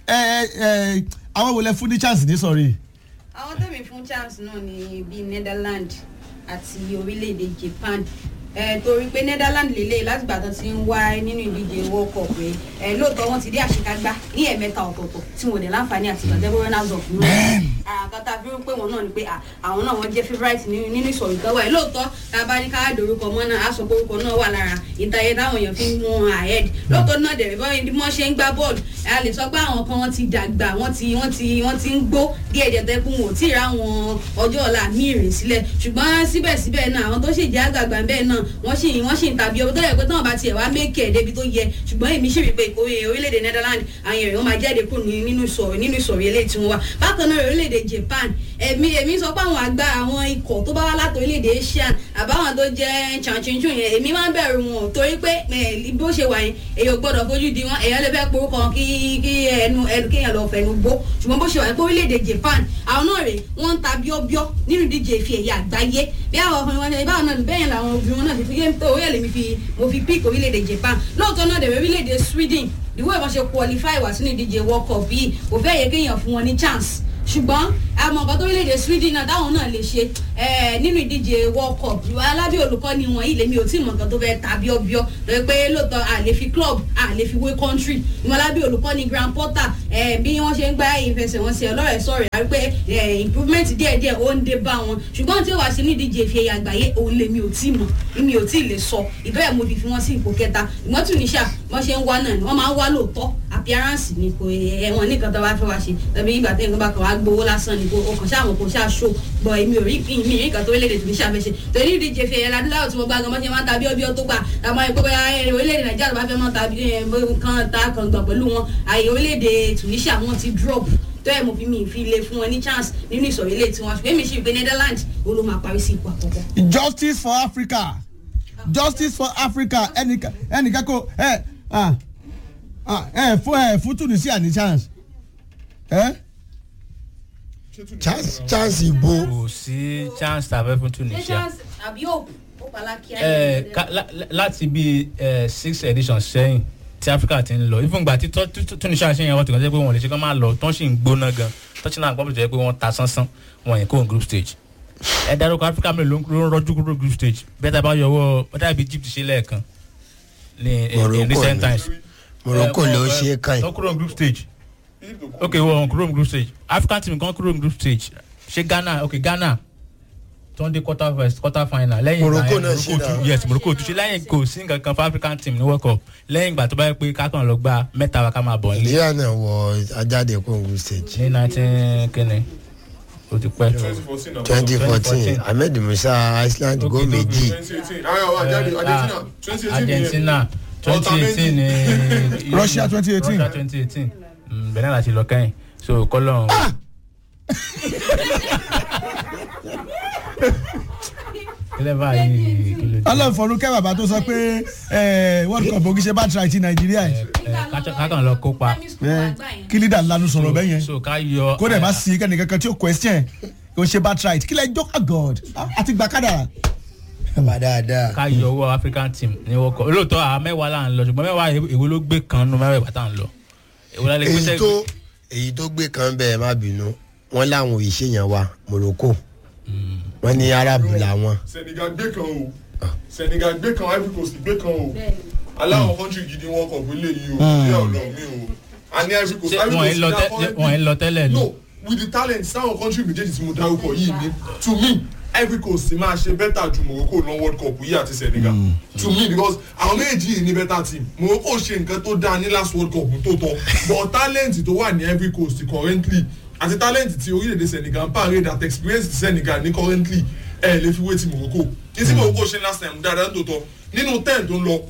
ẹ ẹ àwọn wo lẹ fún ní chance ní sọ̀rí àwọn tẹ̀mí fún chance náà ní bíi Netherlands àti orílẹ̀-èdè Japan ẹ torí pé Netherlands lélẹ̀ látìgbà tó ti ń wá nínú ìdíje World Cup rẹ ẹ lóòótọ́ wọn ti dé àṣekágbá ní ẹ̀mẹ́ta ọ̀tọ̀ọ̀tọ̀ tí wọn ò dé láǹfààní àti ìgbàdẹ́gbẹ́ runners up náà àkàtà fi ń pè wọn náà ni pé à, àwọn náà wọn jẹ́ favourite nínú nínú ìsọ̀rọ̀ ìtọ́wọ́ ẹ̀ lóòótọ́ tá a bá ní káàdì orúkọ mọ́ náà á sọ pé orúkọ náà wà lára ìtayé táwọn èèyàn fi ń mú wọn ahead lóòótọ́ náà dẹ̀rẹ̀ bọ́ bí wọ́n ṣe ń gbá bọ́ọ̀lù a lè sọ pé àwọn kan wọ́n ti dàgbà wọ́n ti wọ́n ti wọ́n ti ń gbó díẹ̀ díẹ̀ tẹ́kùn wọn ò tí ì ra wọn ọjọ́ ọ̀la míì rìn sílẹ̀ ṣùgbọ́n síbẹ̀síbẹ̀ náà àwọn tó sì jẹ́ àgbààgbà bẹ́ẹ̀ náà wọ́n sì wọ́n sì ń tàbí ọbẹ̀ tó yẹ pé táwọn bá tiẹ̀ wá mékè débi tó yẹ ṣùgbọ́n èmi sì rí pé ìkórè orílẹ̀-èdè Netherlands àwọn èèyàn wọn máa jáde kúrò ní- nínú ìsọ̀rọ̀ nínú ìsọ̀rọ̀ eléyìí tí wọ́n wà bákan náà orílẹ̀-èdè Japan èmi èmi sọ pé àwọn àgbà àwọn ikọ̀ tó bá wá láti orílẹ̀-èdè Asian àbáwọn tó jẹ́ chanchinchu yẹn èmi máa ń bẹ̀rù wọn torí pé eh, bó ṣe wà yẹn èèyàn gbọ́dọ̀ fojú di wọn èèyàn lè fẹ́ porúkọ kí kí ẹnu ẹnu kéèyàn lọ fẹnu gbó ṣùgbọ́n bó ṣe wà yẹn pé orílẹ̀-èdè Japan àwọn náà rè wọ́n ń ta bíọ́bíọ́ nínú ìdíje ìfi ẹ̀yà àgbáyé bí àwọn ọkùnrin wọn ṣe báwọn náà bẹ́ẹ̀ làwọn obìnrin wọn náà fi fi gé tó orílẹ̀ mi fi mo fi pick orílẹ̀-èdè Japan lóòótọ́ náà dẹ̀rẹ̀ orílẹ̀-èdè Sweden ìwé ìwọ́n ṣe qualify wá sínú ìdíje World Cup yìí kò fẹ́ yẹ kéèyàn fún wọn ní chance ṣùgbọ́n àmọ́ nǹkan tó orílẹ̀-èdè Sweden náà táwọn náà lè ṣe eh, nínú ìdíje World Cup ìwà alábí olùkọ́ni wọn yìí lèmi ò tí ì mọ̀ nǹkan tó fẹ́ ta bíọ́bíọ́ lórí pé lóòótọ́ à lè fi club à lè fi wé country ìwà alábí olùkọ́ni Graham Potter eh, bí wọ́n ṣe ń gbá ìfẹsẹ̀wọnsẹ̀ ọlọ́rẹ̀ sọ̀rọ̀ àrí pé eh, improvement díẹ̀díẹ̀ ó ń dé bá wọn ṣùgbọ́n tí ó wá sí ní ìdíje ìfi ẹ̀yà àgbáyé òun lèmi ò tí ì mọ̀ mi ò tí ì lè sọ ìbẹ́ẹ̀ mo fi fi wọ́n sí ipò kẹta ìmọ̀ Tunisia wọ́n ṣe ń wá náà ni wọ́n máa ń wá lóòótọ́ appearance ni kò ẹ̀wọ̀n nìkan tó bá fẹ́ wá ṣe tàbí ìgbà tẹ́yìn tó bá kàn wá gbowó lásán ni kò o kàn ṣáà mọ̀ kò ṣáà ṣó gbọ́ èmi ò rí mi rí nǹkan tó orílẹ̀-èdè Tunisia fẹ́ ṣe torí ìdíje fi ẹ̀yà adúláwọ̀ tí mo gbá gan mọ́ ṣe máa ń ta bíọ́bíọ́ tó gbà àmọ́ ẹ̀ pé bóyá ẹ̀, orílẹ̀-èdè Nàìjíríà ló bá fẹ́ mọ́ ta bí, ẹ̀, bó- kan ta kan gbà pẹ̀lú wọn àyè orílẹ̀-èdè Tunisia wọn ti drop tó ẹ̀ mo fi mi fi lè fún wọn ní chance nínú ìsọ̀rọ̀ ilé tiwọn ṣùgbọ́n èmi sì rí pé Netherlands ó ló máa parí sí ipò àkọ́kọ́. justice for Africa justice for Africa ẹnìkan ẹnìkan kò ẹ ah, ah, ẹ fún ẹ fún Tunisia ní chance ẹ chance chance ibo kò sí chance tàbí fún ṣé Tunisia. chance àbí òkú ó palákíá Eh, ka- la- la- láti bí eh, six editions sẹ́yìn tí Africa ti ń lọ even gba tí tọ́- tí- tí Tunisia ṣe yẹn wọ́n ti kàn jẹ́ pé wọ́n lè ṣe kán máa lọ tó ń sì ń gbóná gan tọ́sí náà gbọ́dọ̀ jẹ́ pé wọ́n ta sánsán wọ́n yẹn kó n group stage ẹ dárúkọ Africa mélòó ló ń ló ń rọ́jú kúrò group stage bẹ́ẹ̀ tá a bá yọwọ́ bẹ́ẹ̀ tàbí Egypt ṣe lẹ́ẹ̀kan ní in- in Morocco recent ni. times. Morocco Eh, ló wọ́n- ṣe é kàn tó kúrò ní group stage ok wọ́n kúrò ní group stage African team kan kúrò ní group stage ṣé Ghana ok Ghana tó ń dé quarter first quarter final lẹ́yìn ìgbà Morocco yẹn, náà ṣe tún- náà. yes Morocco tún ṣe lẹ́yìn kò sí nǹkan kan fún African team ní World Cup lẹ́yìn ìgbà tó bá yẹ pé kákan lọ gba mẹ́ta wa ká máa bọ̀ nílé nàìjíríà náà wọ ajáde kóńgù stage ní nineteen kínní o ti pẹ́ twenty fourteen ahmed musa iceland Okay, go méjì Eh, Argentina twenty eighteen ní Russia 2018. Russia twenty eighteen bẹ̀rẹ̀ láti lọ kẹ́yìn so kọ́lọ́n clever yìí kí ló dé. ọlọ́fọ̀ọ́nù kẹ́ bàbá tó sọ pé eh, world cup ògì ṣe bá tra ti nàìjíríà yìí kákan lọ kópa Eh, kí lídà lanu sọ̀rọ̀ bẹ́ẹ̀ yẹn so ká yọ kó dẹ̀ má sí kẹ́ni kankan tí ó question kò ṣe bá tra kí lẹ́ jọ́ god àti gbàkádà bàbá dáadáa. ká yọ owó african team ní world cup lóòótọ́ àwọn mẹ́wàá là ń lọ ṣùgbọ́n mẹ́wàá èwo ló gbé kan nínú mẹ́wàá ìbátá ń lọ èwo la lè gbé èyí sẹ́gbẹ̀ẹ́. tó èyí tó gbé kan bẹ́ẹ̀ má bínú wọ́n láwọn òyìṣẹ́ yẹn wa morocco wọ́n ní arab làwọn. senegal gbé kan o senegal gbé kan ivory coast gbé kan o aláwọ̀ country gidi wọn kọ̀ gbélé yìí o ilé ọ̀dọ̀ mi o a ní ivory coast Ṣé ivory wọ́n ń lọ coast tẹ́- ṣé wọ́n ń lọ tẹ́lẹ̀ ni. no with the talent sáwọn country méjèèjì tí mo dárúkọ yìí ni to me ivory coast máa ṣe better ju morocco lọ world cup yìí àti senegal to me because àwọn méjì yìí ní better team morocco ṣe nǹkan tó dáa ní last world cup tó tọ́ but talent tó wà ní ivory coast currently àti talent tí orílẹ̀-èdè senegal ń parade at experience ti senegal ní currently ẹ lè fi wé ti morocco ní tí morocco ṣe last time dáadáa tó tọ́ nínú ten tó ń lọ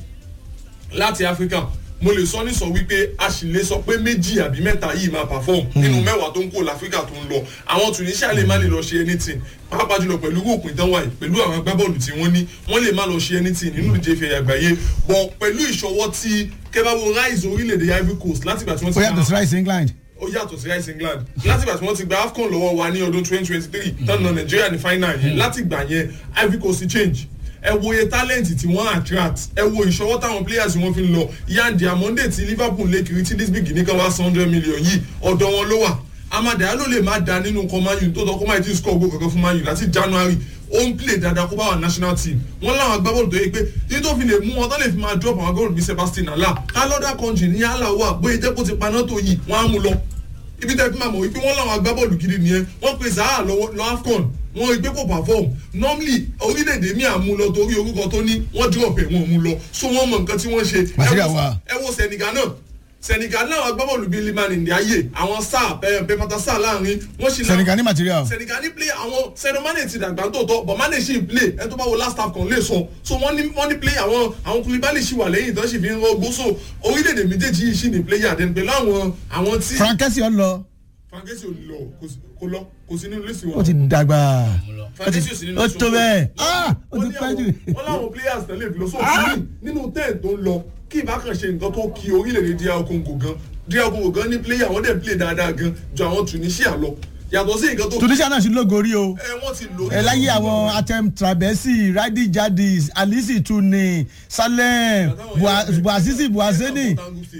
láti africa mo lè sọ ní sọ wípé a sì lè sọ pé méjì àbí mẹ́ta yìí máa perform nínú mẹ́wàá tó ń kó láfíríkà tó ń lọ àwọn tunisia lè má lè lọ ṣe anything pàápàá jùlọ pẹ̀lú òpin tán wáyé pẹ̀lú àwọn agbábọ́ọ̀lù tí wọ́n ní wọ́n lè má lọ ṣe anything nínú ìdíje ìfẹ̀yà àgbáyé bọ̀ pẹ̀lú ìṣọwọ́ tí kẹ́bàbọ̀ rise orílẹ̀-èdè ivory coast látìgbà tí wọ́n ti ó yàtọ̀ sí rice england ó yàtọ̀ sí rice england látìgbà tí wọ́n ti gba afcon lọ́wọ́ wa ní ọdún twenty twenty three tán na nàìjíríà ní final yẹn látìgbà yẹn ivory coast ti change ẹ wo iye talent tí wọ́n attract ẹ wo ìṣọwọ́ táwọn players wọn fi ń lọ yandi amonde ti liverpool lè kiri tí lisbig ní kan wá one hundred million yìí ọ̀dọ̀ wọn ló wà amadea ló lè má da nínú kan man u tó tọ́ kó má ti score goal kankan fún man u láti january ó ń play dáadáa kó bá wà national team wọ́n láwọn agbábọ́ọ̀lù tó yẹ pé yìí tó fi lè mú wọn tó lè fi máa drop àwọn agbábọ́ọ̀lù bíi sebastian ala kálọ́dà country ní yàrá wà bóyá jẹ́ kó ti paná tó yìí wọ́n á mú lọ ibi tẹ́ fi máa mọ̀ wípé wọ́n láwọn agbábọ́ọ̀lù gidi nìyẹn wọ́n pe zaha lọ́wọ́ lọ afcon wọ́n rí pé kò perform normally orílẹ̀-èdè mi à mú lọ torí orúkọ tó ní wọ́n drop ẹ̀ wọ́n mú lọ so wọ́n mọ nǹkan tí wọ́n ṣe Material Ẹ wo- wà. ẹ wo senegal náà senegal náà agbábọ́ọ̀lù bíi liman ndiaye àwọn sáà pẹpẹta sáà láàrin wọ́n ṣì náà senegal ní material senegal ní play àwọn sẹ́nu mane ti dàgbà tó tọ́ but mane ṣì ń play ẹ tó bá wo last half kan lè sọ so wọ́n ní wọ́n ní play àwọn àwọn kulibali ṣì wà lẹ́yìn tán ṣì fi ń rọgbó so orílẹ̀-èdè méjèèjì yìí ṣì ní player then pẹ̀lú àwọn àwọn tí frankesi ọ lọ frankesi ò lọ kò sí- kò lọ kò sí nínú lẹ́sìn ó wọn ti dàgbà frankesi ò sí nínú ó lẹ́sìn tó wọn. bẹ́ẹ̀ ah ó wọ́n ti ní pẹ́ jù. àwọn- wọ́n láwọn players tẹ̀lé ìfilọ́ so fún mi nínú ten tó ń lọ kí ìbákan ṣe nǹkan tó kí orílẹ̀-èdè dr congo gan dr congo gan ní player wọ́n dẹ̀ play dáadáa gan ju àwọn tunisia lọ yàtọ̀ sí nǹkan tó tunisia náà sì lógo rí o ẹ wọ́n ti lò ẹ láyé àwọn atem trabesi radi jadis alisi tuni salem Bua- buazizi buazeni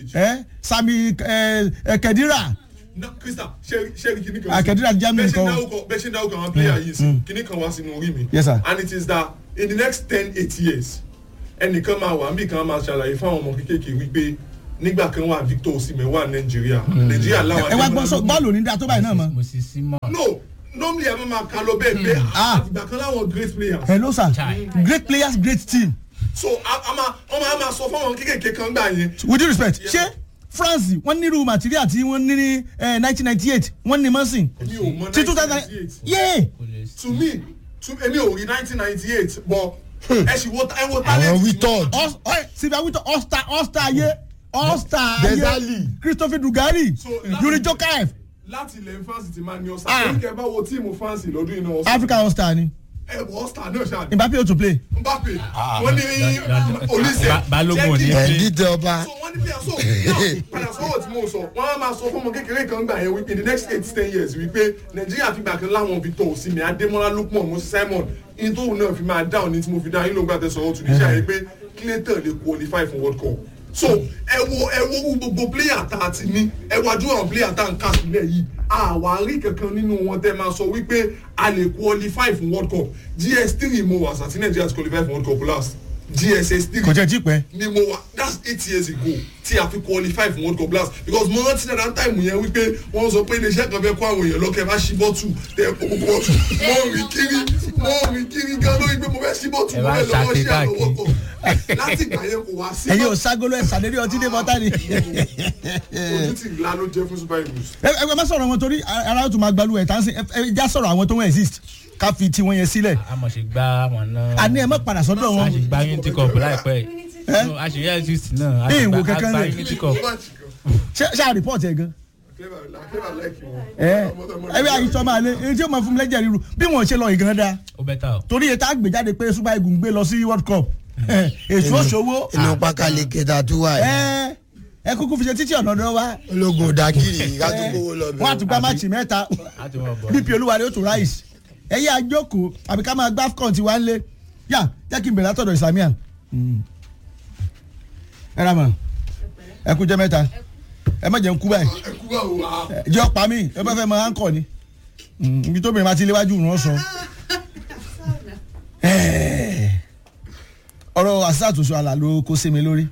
ẹ sami ẹ ẹ kedira na krista ṣe kìíní kan. Akedira Germany bẹ́ẹ̀ ṣe ń kan. dárúkọ bẹ́ẹ̀ ṣe ń dárúkọ àwọn player yìí sí kìíní kan wá sínú orí mi. Yes, sir. and it is that in the next ten eight years ẹnìkan máa wà níbi kan máa ṣàlàyé fáwọn ọmọ kéékèèké wípé nígbà kan wà victor osimhen wà nàìjíríà nàìjíríà láwọn ẹ wá gbọ́ sọ bọ́ọ̀lù ní dáa tó báyìí náà mọ́ mo sì sí mọ́. no normally ẹ máa máa kà lọ bẹ́ẹ̀ pé Ah. àtìgbà kan láwọn great players. hello sir Chai. great players great team so a a máa wọ́n máa máa sọ fáwọn kéékèèké kan gbà yẹn. with due respect ṣé france wọ́n nírú material tí wọ́n ní ní nineteen ninety eight wọ́n ní mọ́sìn mi ò mọ tí two thousand 1998. yé kò lè sí. to me to èmi ò rí nineteen ninety eight but ẹ sì wo ẹ wo talent. àwọn tí wítọ́ọ̀d ọ̀ẹ́ sylvia wito all-star all-star ayé all-star ayé Dezali. christopher dugari So, láti- yuri jokaev láti ilẹ̀ france ti máa ní ọ̀sán Ah. torí kẹ́ bá wo tíìmù france lọ́dún iná ọ̀sán africa all-star ni ẹ wọ ọ̀sán náà ṣáà mbappe o to play mbappe wọ́n ní olùsẹ̀ Ba- Balógun ò ní ẹ̀ play. dídẹ ọba so wọ́n ní bí so now padà sọ́wọ́ tí mo sọ wọ́n á máa sọ fún ọmọ kékeré kan gbà yẹn wípé in the next eight ten years wípé nàìjíríà fi gbà kan láwọn victor osimhen adémọlá lukman moses simon in tóun náà fi máa dáhùn ní tí mo fi dáhùn yín ló gbà tẹ̀sán ọ̀tún níṣẹ́ yẹn pé clayton lè qualify for world cup so ẹ wo ẹ wo wo gbogbo player tá a ti ní ẹ wájú àwọn player tá a ń kà sílẹ̀ yìí àwárí kankan nínú wọn tẹ́ máa sọ wípé a lè qualify for world cup gs three mo wà sàtí nàìjíríà ti qualify for world cup last gss three kò jẹ́ tí pẹ́ ni mo wa that's eight years ago tí a fi qualify for world cup last because mo rántí náà that time yẹn wípé wọ́n sọ pé iléeṣẹ́ kan fẹ́ kó àwọn èèyàn lọ́kẹ́ bá ṣí bọ́tù tẹ gbogbo bọ́tù mo rìn kiri mo rìn kiri gan lórí pé mo fẹ́ ṣí bọ́tù Ẹ mo wá fẹ́ lọ́wọ́ ṣàké ṣí àlọ́wọ́ káàkiri. kan láti ìgbà yẹn kò wá sí ẹ̀yin ò ságolo ẹ̀ sàdérí ọtí dé bọ́tà ni ojú tí ìlà ló jẹ́ fún super eagles. ẹ ẹ má sọ̀rọ̀ wọn torí ara yóò tún máa gbalu ẹ̀ tá ń sìn ẹ ẹ já sọ̀rọ̀ àwọn tó ń exist ká fi tiwọn yẹn sílẹ̀ a mọ̀ ṣe gbá wọn náà. àní ẹ má padà sọ́dọ̀ a wọn ṣe gbá unity cup láìpẹ́ yìí. Eh? No, a ṣe yẹ exist náà. a Bí ṣe ìwò gbá- a kankan gbá lè. unity cup. ṣé ṣáà report ẹ̀ gan ẹ ẹ bí àyíṣọ́ máa lé èyí tí ó máa fún mi lẹ́jẹ̀ ríru bí wọ́n ṣe lọ ìgan da ó bẹ́tà o. torí ètò àgbèjáde pé super eagles gbé lọ sí world cup èso òṣòwò inú pákálẹ̀ kẹta tó wà yìí ẹ ẹ kúkú fi ṣe títí ọ̀nà ọ̀dọ́ wa ológun dagiri ká tó kówó lọ wọ́n á tún gbá máàcì mẹ́ta a ti mọ̀ bọ̀. bp olúwarí ó tún ráìsì ẹ̀yẹ àjókòó àbí ká máa gbá fcon tiwa ńlẹ̀ yà jẹ́ kí n bẹ̀rẹ̀ látọ̀dọ̀ islamia ẹ ra mọ̀ ẹ kú jẹ́ mẹ́ta ẹ má jẹ́ ń kú báyìí ẹkú bá wò wá. ẹ jẹ́ ọ̀pá mi ẹ bá fẹ́ mọ áńkọ̀ ni Mm, ibi tó bẹ̀rẹ̀ máa ti léwájú ràn sọ. ọ̀rọ̀ àṣà àtúnṣe àlà ló kó sí mi lórí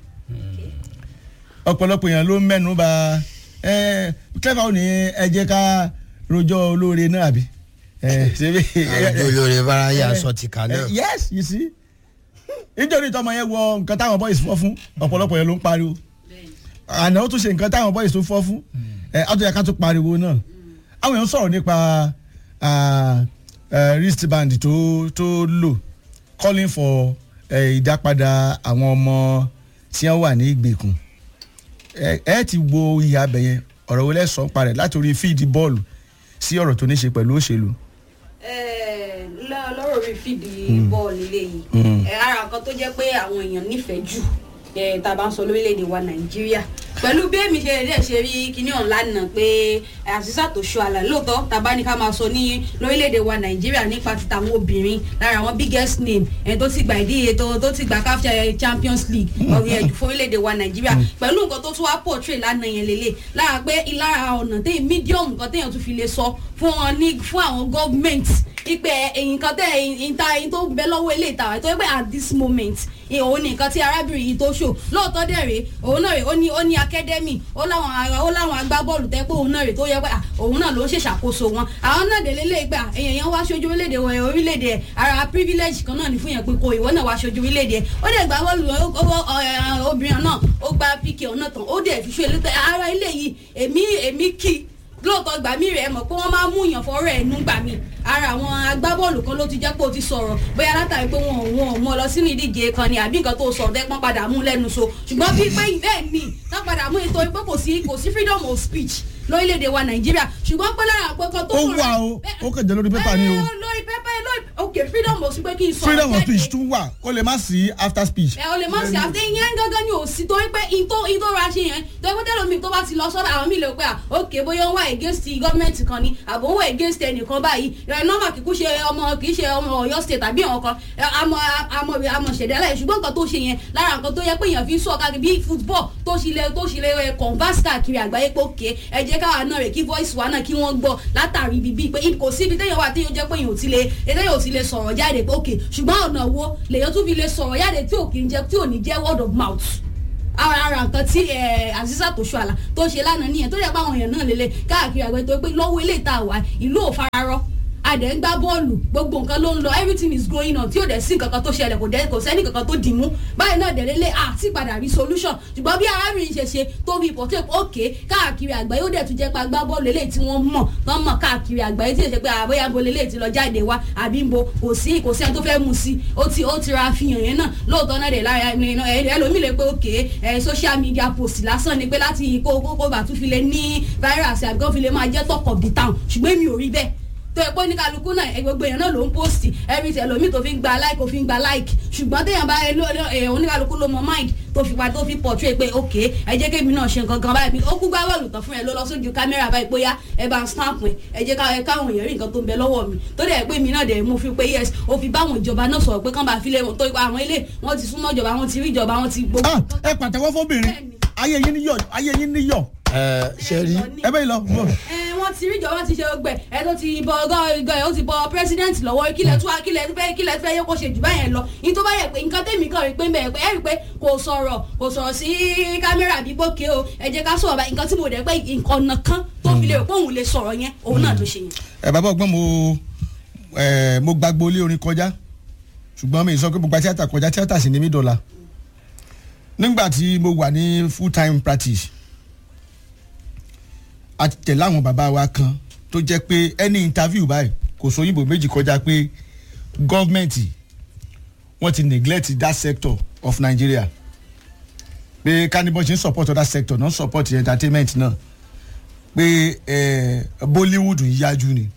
ọ̀pọ̀lọpọ̀ èèyàn ló ń mẹ́nu bà clever ò ní ẹ jẹ́ ká rojọ́ olóore náà àbí. Eh, ṣebí àjọ olórí faraya sọ ti kà náà yes you see nítorí tọmọ yẹn wọ nǹkan táwọn boys fọ́ fún ọ̀pọ̀lọpọ̀ yẹn ló ń pariwo àná ó tún ṣe nǹkan táwọn boys tó fọ́ fún ẹ àtúnyẹ ká tún pariwo náà àwọn èèyàn sọ̀rọ̀ nípa ah, eh, wristband tó tó lò calling for eh, ìdápadà àwọn ọmọ tí wọ́n wà ní ìgbèkùn ẹ ẹ ti wo ìhà abẹ yẹn ọ̀rọ̀ wo lẹ́sàn-án parẹ̀ láti orí fíìdì bọ́ọ̀lù sí ọ̀rọ̀ tó ní ṣe pẹ̀lú òṣèlú. Eh, lọ- lọ́rọ̀ orí fídì bọ́ọ̀lù eléyìí Mm. Eh, ara nǹkan tó jẹ́ pé àwọn èèyàn nífẹ̀ẹ́ jù eh, tá a bá ń sọ lórílẹ̀‐èdè wa nàìjíríà pẹ̀lú bí èmi ṣe dẹ̀ ṣe rí kíní ọ̀hún lánàá pé àṣìṣà tó ṣọ àlà lóòótọ́ tá a bá ní ká máa sọ ní lórílẹ̀‐èdè wa nàìjíríà nípa ti tàwọn obìnrin lára àwọn biggest name ẹni tó ti gba ìdíje tó tó ti gba CAF champions league ọ̀rẹ́ ẹ̀jù fún orílẹ̀‐èdè wa nàìjíríà pẹ̀lú nǹkan tó tún wá portray lánàá yẹn lélẹ̀ lára pé ìlara ọ̀nà téyìn medium nǹkan téyàn tún fi lè sọ fún wọn ní fún àwọn government ipe ẹ̀yìn kan tẹ ẹ̀yìn ta ẹ̀yìn tó ń bẹ lọ́wọ́ ilé ìtawà tó yẹ pé at this moment ẹ, òun ní nǹkan tí arábìnrin yìí tó ṣò lóòótọ́ dẹ̀ rèé òun náà rèé ó ní ó ní academy ó láwọn ara ó láwọn agbábọ́ọ̀lù tẹ́ pé òun náà rèé tó yẹ pé à, òun náà ló ń ṣèṣàkóso wọn àwọn náà délé lè gbà èèyàn yẹn wá ṣojú orílẹ̀-èdè wọ̀ orílẹ̀-èdè ẹ̀ ara privilege kan náà ní fún yẹn pé kò ìwọ náà wá ṣojú orílẹ̀-èdè ẹ̀ ó dẹ̀ gbá bọ́ọ̀lù ó- ó- ó- ẹ̀, obìnrin náà ó gba pk ọ̀nà tán ó dẹ̀ fi ṣe ilé ara ilé yìí èmi èmi kì í lóòótọ́ gbà mí rẹ̀ mọ̀ pé wọ́n máa ń mú yàn fọ́rọ̀ ẹ̀nu gbà mí ara àwọn agbábọ́ọ̀lù kan ló ti jẹ́ pé o ti sọ̀rọ̀ bóyá látàrí pé wọn ò wọn ò mú ọ lọ sínú ìdíje kan ni àbí nǹkan tó sọ̀rọ̀ tẹ́pọ́n padà mú lẹ́nu so ṣùgbọ́n bíi pé bẹ́ẹ̀ ni tá padà mú ètò pé kò sí kò sí freedom of speech lórílẹ̀‐èdè wa nàìjíríà ṣùgbọ́n pé lára àpò kan tó ó wà o ó kàn jẹ́ lórí pépà ni o Eh, lórí pépà lórí ok freedom of speech pé kí n sọ̀rọ̀ freedom of jáde speech tún wà ó lè má sí after speech. ẹ o lè má ṣe àti ìyẹn gángan ni ò sí torí pé ìtò ìtò ra ṣe yẹn torí pé tẹ́lẹ̀ mi tó bá ti lọ sọ́dọ̀ àwọn mi lè pé à ok bóyá ó wà against gọ́ọ̀mẹ̀ntì kan ni àbò ó wà against ẹnìkan báyìí ẹ nọ́mà kìkú ṣe ọmọ kì í ṣe ọmọ ọ̀yọ́ state àbí àwọn kan ẹ, àmọ́ àmọ́ àmọ́ ṣẹ̀dálẹ̀ ṣùgbọ́n nǹkan tó ṣe yẹn lára nǹkan tó yẹ pé èèyàn fi ń sọ̀ káàkiri bí football tó ṣe lè tó ṣe lè ẹ, converse káàkiri àgbáyé pé òkè ẹ jẹ́ káwa náà rè kí voice wa náà kí wọ́n gbọ́ látàrí bíbí pé kò síbi téèyàn wà téèyàn jẹ́ pé èèyàn ò ti lè téèyàn ò ti lè sọ̀rọ̀ jáde pé òkè ṣùgbọ́n ọ̀nà wo lèèyàn tún fi lè sọ̀rọ̀ jáde tí ò kì í jẹ́ tí ò ní jẹ́ word of mouth ara ara nǹkan tí aziza tó ṣọ àlà tó ṣe lánàá nìyẹn tó yẹ pé àwọn èèyàn náà lélẹ̀ káàkiri àgbẹ̀ tó pé lọ́wọ́ ilé ìta wà ìlú ò fararọ́ adẹ̀ ń gbá bọ́ọ̀lù gbogbo nǹkan ló ń lọ everything is going on tí ò dẹ̀ sí nǹkan kan tó ṣẹlẹ̀ kò dẹ̀ kò sẹ́ni kankan tó dì mú báyìí náà dẹ̀ lélẹ̀ àti padà rí solution ṣùgbọ́n bí arábìnrin ṣe ṣe tó fi pọ̀ tó yẹ pé òkè káàkiri àgbáyé ó dẹ̀ tún jẹ́ pé agbá bọ́ọ̀lù eléyìí tí wọ́n mọ̀ tán mọ̀ káàkiri àgbáyé tí ì ṣe pé àbóyá bo eléyìí ti lọ jáde wá àbí ń bo kò sí kò sí ẹni tó fẹ́ mu sí ó ti ó ti ra àfihàn yẹn náà lóòótọ́ náà dẹ̀ lára ẹlòmíì lè pé òkè ẹ social media post lásán ni pé láti kó kó kó bàtú fi lè ní virus àbí kó fi lè máa jẹ́ talk of the town ṣùgbọ́n èmi ò rí bẹ́ẹ̀ tó ẹ pé oníkàlùkù náà ẹ gbogbo èèyàn náà ló ń post every time ẹlòmíì tó fi ń gba like ó fi ń gba like ṣùgbọ́n téèyàn bá ẹ ló ẹ oníkàlùkù ló mọ mind tó fi pa tó fi portray pé ok ẹ jẹ́ kémi náà ṣe nǹkan kan báyìí ó kú gbá bọ́ọ̀lù tán fún ẹ ló lọ sójú kámẹ́rà báyìí bóyá ẹ bá ń snap ẹ ẹ jẹ́ ká ẹ káwọn èèyàn rí nǹkan tó ń bẹ lọ́wọ́ mi tó dẹ̀ pé mi náà dẹ̀ mo fi pé yes ó fi báwọn ìjọba náà sọ̀rọ̀ pé kán bá fi lé wọn tó ipa àwọn ilé wọn ti súnmọ́ ìjọba wọn ti rí ìjọba wọn ti gbogbo. Ah, ẹ pàtẹ́wọ́ fóbìnrin ayé yín níyọ̀ ayé yín níyọ̀ ẹ ṣe rí ẹ bẹ́ẹ̀ lọ. bọ̀. ẹ wọ́n ti rí ìjọba ti ṣe gbẹ ẹ tó ti bọ ọgọ ìgọ ẹ ó ti bọ president lọ́wọ́ kílẹ̀ tó kílẹ̀ tó fẹ́ kílẹ̀ tó fẹ́ yẹ kó ṣe jù báyẹn lọ ní tó bá yẹ pé nǹkan tẹ̀mí kan rí pé bẹ́ẹ̀ pé ẹ rí pé kò sọ̀rọ̀ kò sọ̀rọ̀ sí kámẹ́rà bí bókè o ẹ jẹ́ ká sọ̀rọ̀ báyìí nǹkan tí mo dẹ̀ pé ọ̀nà kan tó fi lè rò pé òun lè sọ̀rọ̀ yẹn òun náà ló ṣe yẹn. ẹ bàbá ọgbọ́n mo ẹ mo gbàgbọ́ ilé orin kọjá ṣùgbọ́n mi ì sọ pé mo gba tíátà kọjá tíátà sì ní mí dọ́là nígbà tí mo wà ní full time practice a ti tẹ̀lé àwọn bàbá wa kan tó jẹ́ pé any interview báyìí kò sọ òyìnbó méjì kọjá pé gọ́ọ̀mẹ̀ntì wọ́n ti neglect that sector of Nigeria pé kánibọ́n ṣe ń support other sector non support entertainment náà pé eh, bollywood ń yájú ni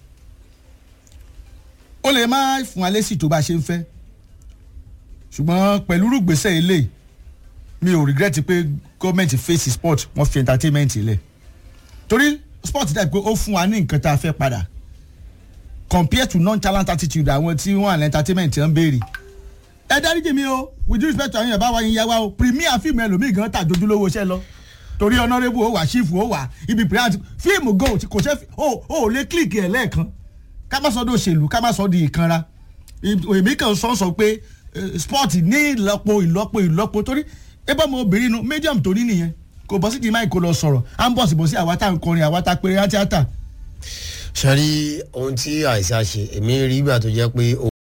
ó lè má fún wa lésì tó bá ṣe ń fẹ́ ṣùgbọ́n pẹ̀lú rúgbèsè ilé mi ò regret pé gọ́ọ̀mẹ̀ntì face sport wọ́n fi entertainment ilẹ̀ torí sport dàbí pé ó fún wa ní nǹkan tá a fẹ́ padà compared to non-talent attitude àwọn tí wọ́n àlẹ́ entertainment ń béèrè ẹ dáríjì mi o with due respect to àwọn yàrá wa yín yá wa o premier fíìmù ẹlòmíì gan tà jojúlówó iṣẹ́ lọ torí honourable ó wà chief ó wà ibi premier fíìmù go kò ṣe ó ó lè click ẹ̀ lẹ́ẹ̀kan ká má sọ di òṣèlú ká má sọ di ìkanra èmi kàn sọ sọ pé eh, sport ní ìlọ́po ìlọ́po ìlọ́po torí ebe ọmọ obìnrin nu medium tó ní nìyẹn kò bọ́ sí di máì kó lọ sọ̀rọ̀ à ń bọ̀ sí bọ̀ sí àwa tá à ń kọrin àwa tá a péré á tíátà sọ́rí ohun tí àìsàn ṣe èmi rí ìgbà tó jẹ́ pé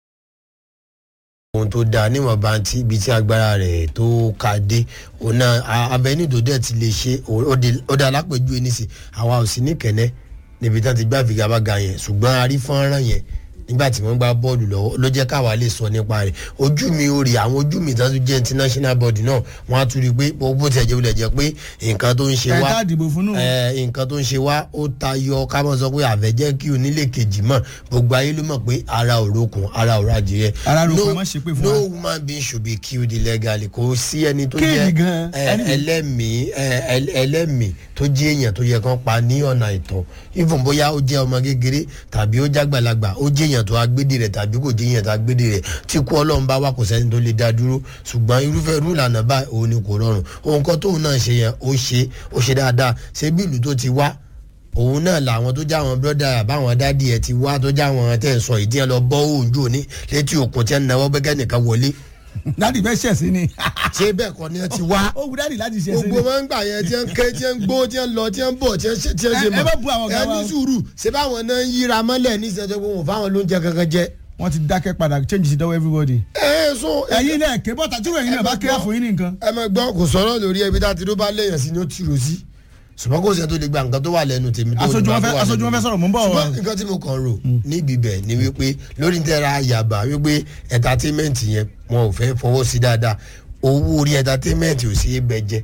ohun tó dáa níwọ̀nba tí ibi tí agbára rẹ̀ tó ka dé òun náà abẹ́ni tó dẹ̀ ti lè ṣe ó di- ó dá alápèjú ẹni sí àwa ò sí ní kẹ̀nẹ́ níbi tí wọ́n ti gbá figagbága yẹn ṣùgbọ́n a rí fọ́nrán yẹn nígbà tí wọ́n gbá bọ́ọ̀lù lọ́wọ́ ló jẹ́ káwa lè sọ nípa rẹ̀ ojú mi ò rí àwọn ojú mi tó tún jẹ́ international body náà wọ́n á tún rí i pé bó tiẹ̀ jẹ́ wọlé jẹ́ pé nǹkan tó ń ṣe wá ẹ̀ka àdìbò fún nù. ẹ, nǹkan tó ń ṣe wá ó tayọ ká mọ̀ sọ pé àfẹ́jẹ́ kí onílé kejì mọ̀ gbogbo ayé ló mọ̀ pé ara òrokùn ara òrò adìyẹ. Ara òrokùn, No- ẹ má ṣe pé fún no wa. human being should be killed illegally kò sí ẹni tó Kéènì jẹ́ gan, ẹ, ẹni- ẹlẹ́mìí ẹ, ẹl- ẹlẹ́mìí tó jẹ́ èèyàn tó yẹ kán pa ní ọ̀nà ìtọ́ even bóyá ó jẹ́ ọmọ kékeré tàbí ó jágbàlagbà ó jẹ́ èèyàn tó agbédè rẹ̀ tàbí kò jẹ́ èèyàn tó agbédè rẹ̀ tí kú ọlọ́run bá wà kò sẹ́ni tó lè dá dúró ṣùgbọ́n irúfẹ́ irú ìlànà báyìí òun ni kò rọrùn ohun kan tóun náà ṣe yẹn ó ṣe ó ṣe dáadáa ṣé bí ìlú tó ti wá òun náà làwọn tó já àwọn bírọ́dà àbáwọn dádì ẹ̀ ti wá tó já àwọn tẹ̀ ń sọ ìdí ẹ̀ lọ bọ́ òǹjò ní létí òkun tí ẹ̀ ń náwó bẹ́gẹ́ nìkan wọlé dádì fẹ́ ṣẹ̀ sí ni ṣé bẹ́ẹ̀ kọ́ ni ẹ ti wá ó wù dádì láti ṣẹ̀ sí gbogbo ni. máa ń gbà yẹn tí ń ké tí ń gbó tí ń lọ tí ń bọ̀ tí ń ṣe tí ń ṣe Ẹ- ẹ má bu àwọn ọ̀gá ẹ wa ní o. sùúrù ṣé báwọn náà ń yíra mọ́lẹ̀ ní ìṣẹ́jọ́ pé wọn ò fáwọn lóúnjẹ kankan jẹ. wọ́n ti dákẹ́ padà change sí dọ́wọ́ everybody. ẹ ẹ so ẹ̀yin náà ké bọ́tà tí wọ́n ẹ̀yin náà bá kẹ́ fún yín nìkan. ẹ máa gbọ́ kò sọ̀rọ̀ lórí ẹbí tá a ti ló bá léèyàn sí ni ó tìrò sí ṣùgbọ́n kò sẹ́ni tó lè gba nǹkan tó wà lẹ́nu tèmi tó aṣojú ní wọn bá fẹ́ tó wà aṣojú wọn lẹ́nu fẹ́ sọ̀rọ̀ mò ń bọ̀ ṣùgbọ́n nǹkan tí mo kàn rò níbi bẹ̀ ni wípé lórí tẹ́ra yàbá wípé entertainment yẹn wọn ò fẹ́ fọwọ́ sí dáadáa owó orí entertainment ò sí é bẹ jẹ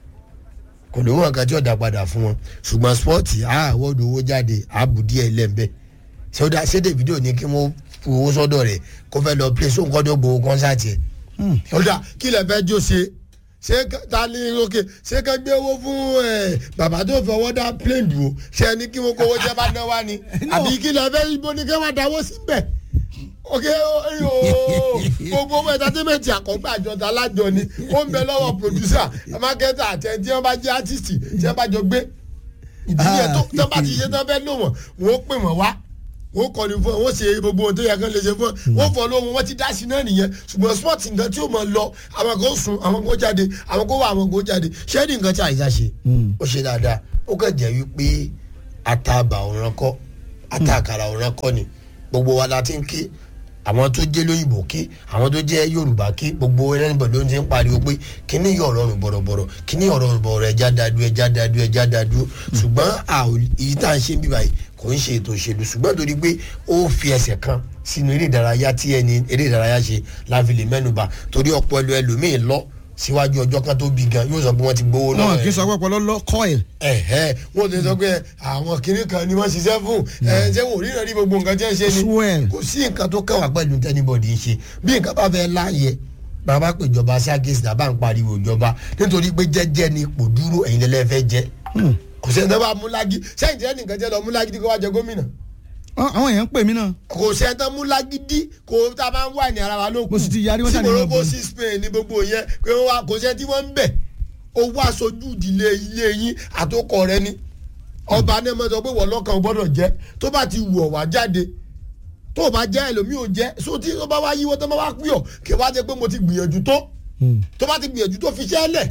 kò lówó nǹkan tí ó dá padà fún wọn ṣùgbọ́n spọ́ọ̀tì àwọ̀dù owó jáde àbù díẹ̀ lẹ́ńbẹ́ ṣé ṣé Davido ní kí wọ́n fi owó sọ́dọ̀ rẹ̀ kó fẹ́ lọ play sóhun kọ́dọ̀ gbowó kọ́nsáàtì ẹ̀ ọ̀dà kí lè fẹ́ jó ṣe ṣé ká- ta ni òkè ṣé ká gbé owó fún ẹ bàbá tó fọwọ́ dá plane dùn ó ṣe ni kí wọn kó owó jẹ́ bá ná wá ni àbí kí lè fẹ́ ibo ni kí wọ́n dáwọ́ síbẹ̀ òkè ooo gbogbo owó entertainment àkọ́gbà àjọta alájọ ni ó ń bẹ lọ́wọ́ producer marketer àti ẹni tí wọ́n bá jẹ́ artist tí wọ́n bá jọ gbé ìdílé tó tó bá ti ṣe tán fẹ́ lò wọ́n wọ́n ó pè wọ́n wá wọ́n kọ́ni fún ẹ wọ́n ṣe gbogbo ohun tó yẹ kán lè ṣe fún ẹ wọ́n fọ́ lóhun wọ́n ti dá sí náà nìyẹn ṣùgbọ́n sport nǹkan tí ó mọ̀ lọ àwọn kan sùn àwọn kan jáde àwọn kan wà àwọn kan jáde ṣé ní nǹkan tí àyíṣà ṣe ó ṣe dáadáa ó kàn jẹ́ wípé àtàbà òran kọ́ àtàkàrà òran kọ́ ni gbogbo wa la ti ń ké àwọn tó jẹ́ lóyìnbó ké àwọn tó jẹ́ yorùbá ké gbogbo ẹlẹ́nìbọ̀ ló ń ti ń pariwo pé kíní yọ̀ ọ̀rọ̀rùn bọ̀rọ̀bọ̀rọ̀ kíní ọ̀rọ̀rùn bọ̀rọ̀ ẹja dadu ẹja dadu ẹja dadu ṣùgbọ́n àwọn èyí tá à ń ṣe bí báyìí kò ń ṣe ètò òṣèlú ṣùgbọ́n torí pé ó fi ẹsẹ̀ kan sínú eré ìdárayá tí ẹni eré ìdárayá ṣe láfi lè mẹ́nuba torí ọ̀pọ̀ ẹlò ẹlòmíín lọ síwájú ọjọ́ kan tó bí gan yóò sọ pé wọ́n ti gbowó lọ́wọ́ wọn ẹ̀ kì í sọ pé ọpọlọ lọ coil. ẹ̀hẹ́ wọ́n ti sọ pé àwọn kinní kan ni wọ́n ṣiṣẹ́ fún ẹ̀ ṣé wò ríran rí gbogbo nǹkan tí wọ́n ṣe ni Swell. kò sí nǹkan tó kẹwàá pẹ̀lú tẹ́nibọ̀dì ń ṣe bí nǹkan bá fẹ́ láàyè bàbá pé ìjọba ṣáàkìsì náà bá ń pariwo ìjọba nítorí pé jẹ́jẹ́ ni ipò dúró ẹ̀yin lẹ́lẹ́ fẹ́ jẹ́ kò sẹ́ni tó bá múlági sẹ́yìn jẹ́ nìkan jẹ́ lọ múlági tí kò wá jẹ gómìnà Ọ- àwọn èèyàn ń pè mí náà. kò sẹ́ni tó múlágídí kò tá a máa ń wà ní ara wa ló kù Mo sì ti yarí, wọ́n tí ṣàní morocco wọn bọ̀. sí spain ní gbogbo yẹn pé wọ́n wá kò sẹ́ni tí wọ́n ń bẹ̀ owó aṣojú ìdílé ilé yín àtòkọ rẹ ni ọba náà mọ̀ sọ pé wọ́n lọ́kàn gbọ́dọ̀ jẹ́ tó bá ti wù ọ́ wá jáde tó o bá jẹ́ ẹlòmíì ò jẹ́ so tí ó bá wá yíwọ́ tó bá wá pè ọ́ kí wá jẹ́ pé mo ti gbìyànjú tó tó bá ti gbìyànjú tó fi ṣẹ́ lẹ̀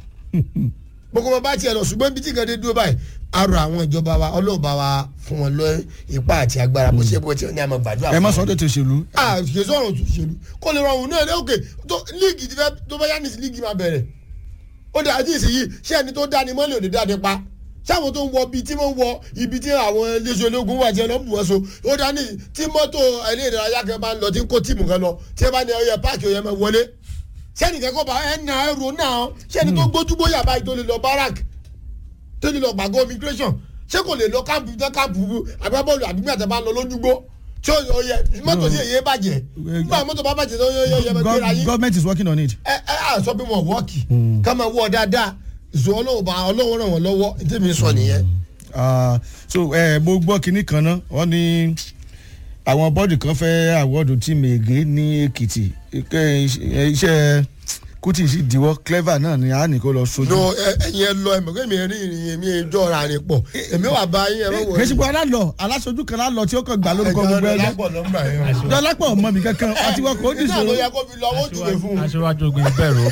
gbogbo ọmọ bá tiẹ̀ lọ ṣùgbọ́n bí tí nǹkan dé dúró báyìí arọ àwọn ìjọba wa ọlọ́ọ̀bá wa fún wọn lọ ipá àti agbára bó ṣe bó ti ní àmọ́ gbàdúrà ẹ má fún sọ wọn. ọ́ tètè òṣèlú. ah kì í sọ̀rọ̀ òṣèlú kó lè rọrùn náà ní òkè tó líìgì ti fẹ́ tó bá yá ní sí líìgì máa bẹ̀rẹ̀ ó dà jí ìsìyí ṣé ẹni tó dání mọ́lẹ̀ òde dáadé pa sáwọn tó ń wọ ibi tí wọ́n wọ ibi tí àwọn iléeṣẹ́ ológun wà tí wọ́n lọ bù wọ́n so ó dání tí mọ́tò ilé ìdárayá kan máa ń lọ tí ń kó tíìmù kan lọ tí wọ́n bá ní ọyẹ páàkì ọyẹ máa wọlé sẹ́ni kẹ́kọ̀ọ́ bá ẹ̀ nà ẹ̀rọ náà sẹ́ni tó gbójúbóyà báyìí tó lè lọ barak tó lè lọ gbàgbọ́ immigration ṣé kò lè lọ káàpù tán káàpù agbábọ́ọ̀lù àbí gbàtà bá lọ lójúgbó tí ó yọ yẹ mọ́tò sí èyí bàjẹ́ nígbà mọ́tò bá bàjẹ́ tó yọ yọ yẹ gbéra Gov- yín government is working on it. ẹ ẹ à sọ pé wọn wọ́ọ̀kì ká máa wọ́ ọ dáadáa ìṣó ọlọ́wọ́ bá ọlọ́wọ́ ràn wọ́n lọ́wọ́ ní tèmi sọ nìyẹn. Ah, so ẹ mo gbọ́ kinní kan náà wọ́n ní àwọn bọ́ọ̀dù kan fẹ́ àwọ́dù tíìmù ègé ní èkìtì Ike- iṣẹ́ kùtì sì diwọ́ clever náà ni a ní kó lọ sojú. no ẹ ẹyin ẹ lọ ẹ mọ̀ kémi rí ìrìn èmi ìjọ ra rìn pọ̀ èmi wà bá yín ẹ mọ̀ wọ̀ kèsì pé alálọ aláṣojú kan lálọ tí ó kàn gbà lórúkọ gbogbo ẹgbẹ́ dọ́lápọ̀ ọmọ mi kankan àti wọn kò ní nígbà tó yẹ sòrò kó fi lọ owó jùlọ fún un. aṣíwájú ogun ìbẹ̀rù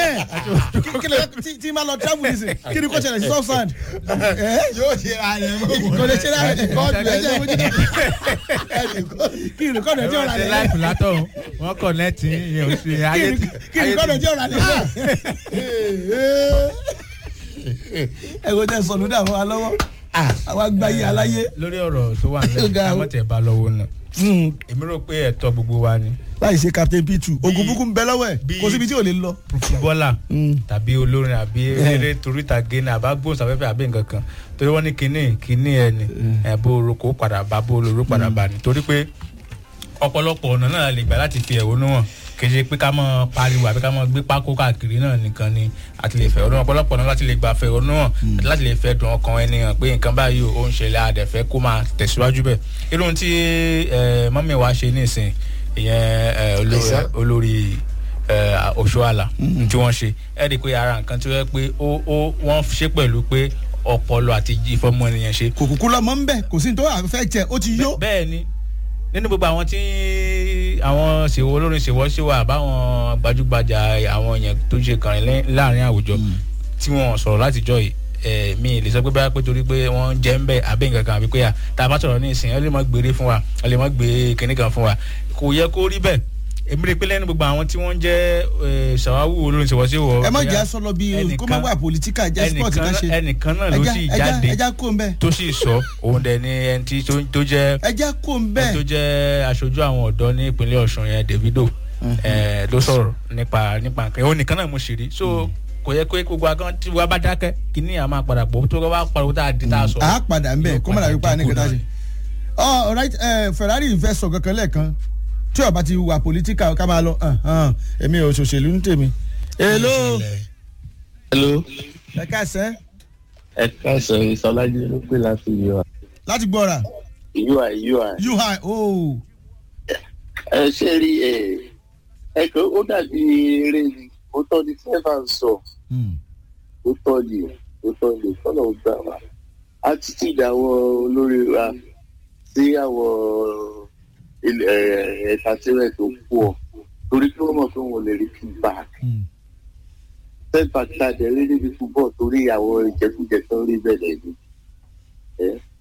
tí máa lọ travel nísìn kí ni kò ṣẹlẹ̀ sí soft sand yóò ṣe ra rẹ̀ mọ̀ wọ̀ kò lè ṣe lára ẹ̀ kọ́ọ̀dù ẹ̀ ẹ̀jẹ̀ mojú náà kí ni kọ́ọ̀dù ẹ̀jẹ̀ ọ̀rà ṣe lẹ̀ láìpù látọ̀ wọ́n kọ̀nẹ́ẹ̀tì ìyẹn ò ṣe ayé tí kí ni kọ́ọ̀dù ẹ̀jẹ̀ ọ̀rà lẹ̀ ẹ̀wọ̀n tẹ̀ sọ̀nù dà fún wa lọ́wọ́ àwa gbáyé aláyé lórí ọ̀rọ̀ tó wà Ó nílẹ̀ ga o. àmọ́tẹ̀ bá lọ́wọ́ náà èmi rò pé ẹ̀tọ́ gbogbo wa ni láì ṣe captain p2 ogun búkú ń bẹ lọ́wọ́ ẹ̀ bí- kò síbi tí ò lè lọ. fúbọ́là Mm. tàbí olórin àbí eré toríta génà àbá gbóhùnsáfẹ́fẹ́ àbí nǹkan kan torí wọ́n ní kinní kinní ẹ̀ ni ẹ̀ bó orúkọ padà bá bó olóró padà bá ni torí pé ọ̀pọ̀lọpọ̀ ọ̀nà náà lè gbà láti fi ẹ̀hónú hàn kì í ṣe pé ká mọ pariwo àbí ká mọ gbé pákó káàkiri náà nìkan ni àti lè fẹ̀hónú hàn ọ̀pọ̀lọpọ̀ náà láti lè gbà fẹ̀hónú hàn àti láti lè fẹ́ dùn ọkàn ẹni hàn pé nǹkan báyìí ó ń ṣẹlẹ̀ àdẹ̀fẹ́ kó máa tẹ̀síwájú bẹ́ẹ̀ irú ohun tí ẹ, mọ́mí wa ṣe nísìn ìyẹn ẹ, olórí- Àìsà. olórí ẹ, Òṣùàlà tí wọ́n ṣe ẹ rí i pé ara nǹkan tí wọ́n pé ó ó wọ́n ṣe pẹ̀lú pé ọpọlọ àti ìfọmọ ènìyàn ṣe kò kúkú lọ́mọ ń bẹ̀ kò sí ní tó àfẹ́ tẹ̀ ó ti yó. bẹ́ẹ̀ ni nínú gbogbo àwọn tí àwọn ṣèwọ olórin ṣèwọ ṣèwọ àbáwọn gbajúgbajà àwọn èèyàn tó ṣe kàrin lẹ́- láàrin àwùjọ tí wọ́n sọ̀rọ̀ látijọ́ yìí ẹ̀ mi lè sọ pé báyà pé torí pé wọ́n jẹ́ ń bẹ̀ àbẹ́ nǹkan kan àbí pé à tá a bá sọ̀rọ̀ ní ìsìn ẹ lè má gbére fún wa ẹ lè má gbé kinní kan fún wa kò yẹ kó rí bẹ́ẹ̀ èmi rí i pé lẹ́nu gbogbo àwọn tí wọ́n jẹ́ ẹ̀, ṣàwáwù olórin ṣèwọ ṣèwọ ẹ má jẹ́ sọ lọ bí kó má wà pòlítíkà jẹ́ sport ká ṣe. ẹnìkan náà ló Ẹja- sì ẹja- jáde ẹja kó ń bẹ̀ tó sì sọ òun dẹ̀ ni ẹni tí tó- tó jẹ́ ẹja kó ń ẹni bẹ̀. tó jẹ́ aṣojú àwọn ọ̀dọ́ ní ìpínlẹ̀ ọ̀ṣun yẹn davido eh, ló sọ̀rọ̀ nípa nípa nǹkan òun nìkan náà mo ṣì rí so kò yẹ kó gbogbo agan tí wàá bá dákẹ́ kí ní àmọ́ àpàdà pọ̀ tó wá pariwo tá a di tá a sọ. a padà ń bẹ̀ Yóò kó má dàbí pa ní dínkù kẹta náà. ṣe. ọ alright ẹ Ferrari fẹ́ sọ kankan lẹ́ẹ̀kan tí ó bá ti wà pòlítíkà ká máa lọ hàn, hàn, èmi ò ṣòṣèlú ń tèmi. èló hello ẹ káàsẹ́ ẹ káàsán ìsọlájú ló pè láti ui láti gbọ́ra ui ui ui ooo ẹ ṣe rí ẹ ẹ kò ó dàbí eré ni ó tọ́ ni seven sọ ó tọ́ ni ó tọ́ ni kọ́nà ó gbà wá attitude àwọn olórí wa sí àwọn ilẹ̀ ẹ̀ ẹ̀ka tirẹ̀ tó pọ̀ torí kí wọ́n mọ̀ pé wọ́n lè rí feedback setback tá a dẹ̀ rí níbi football torí àwọn ìjẹkújẹ tó ń rí bẹ̀rẹ̀ ni ẹ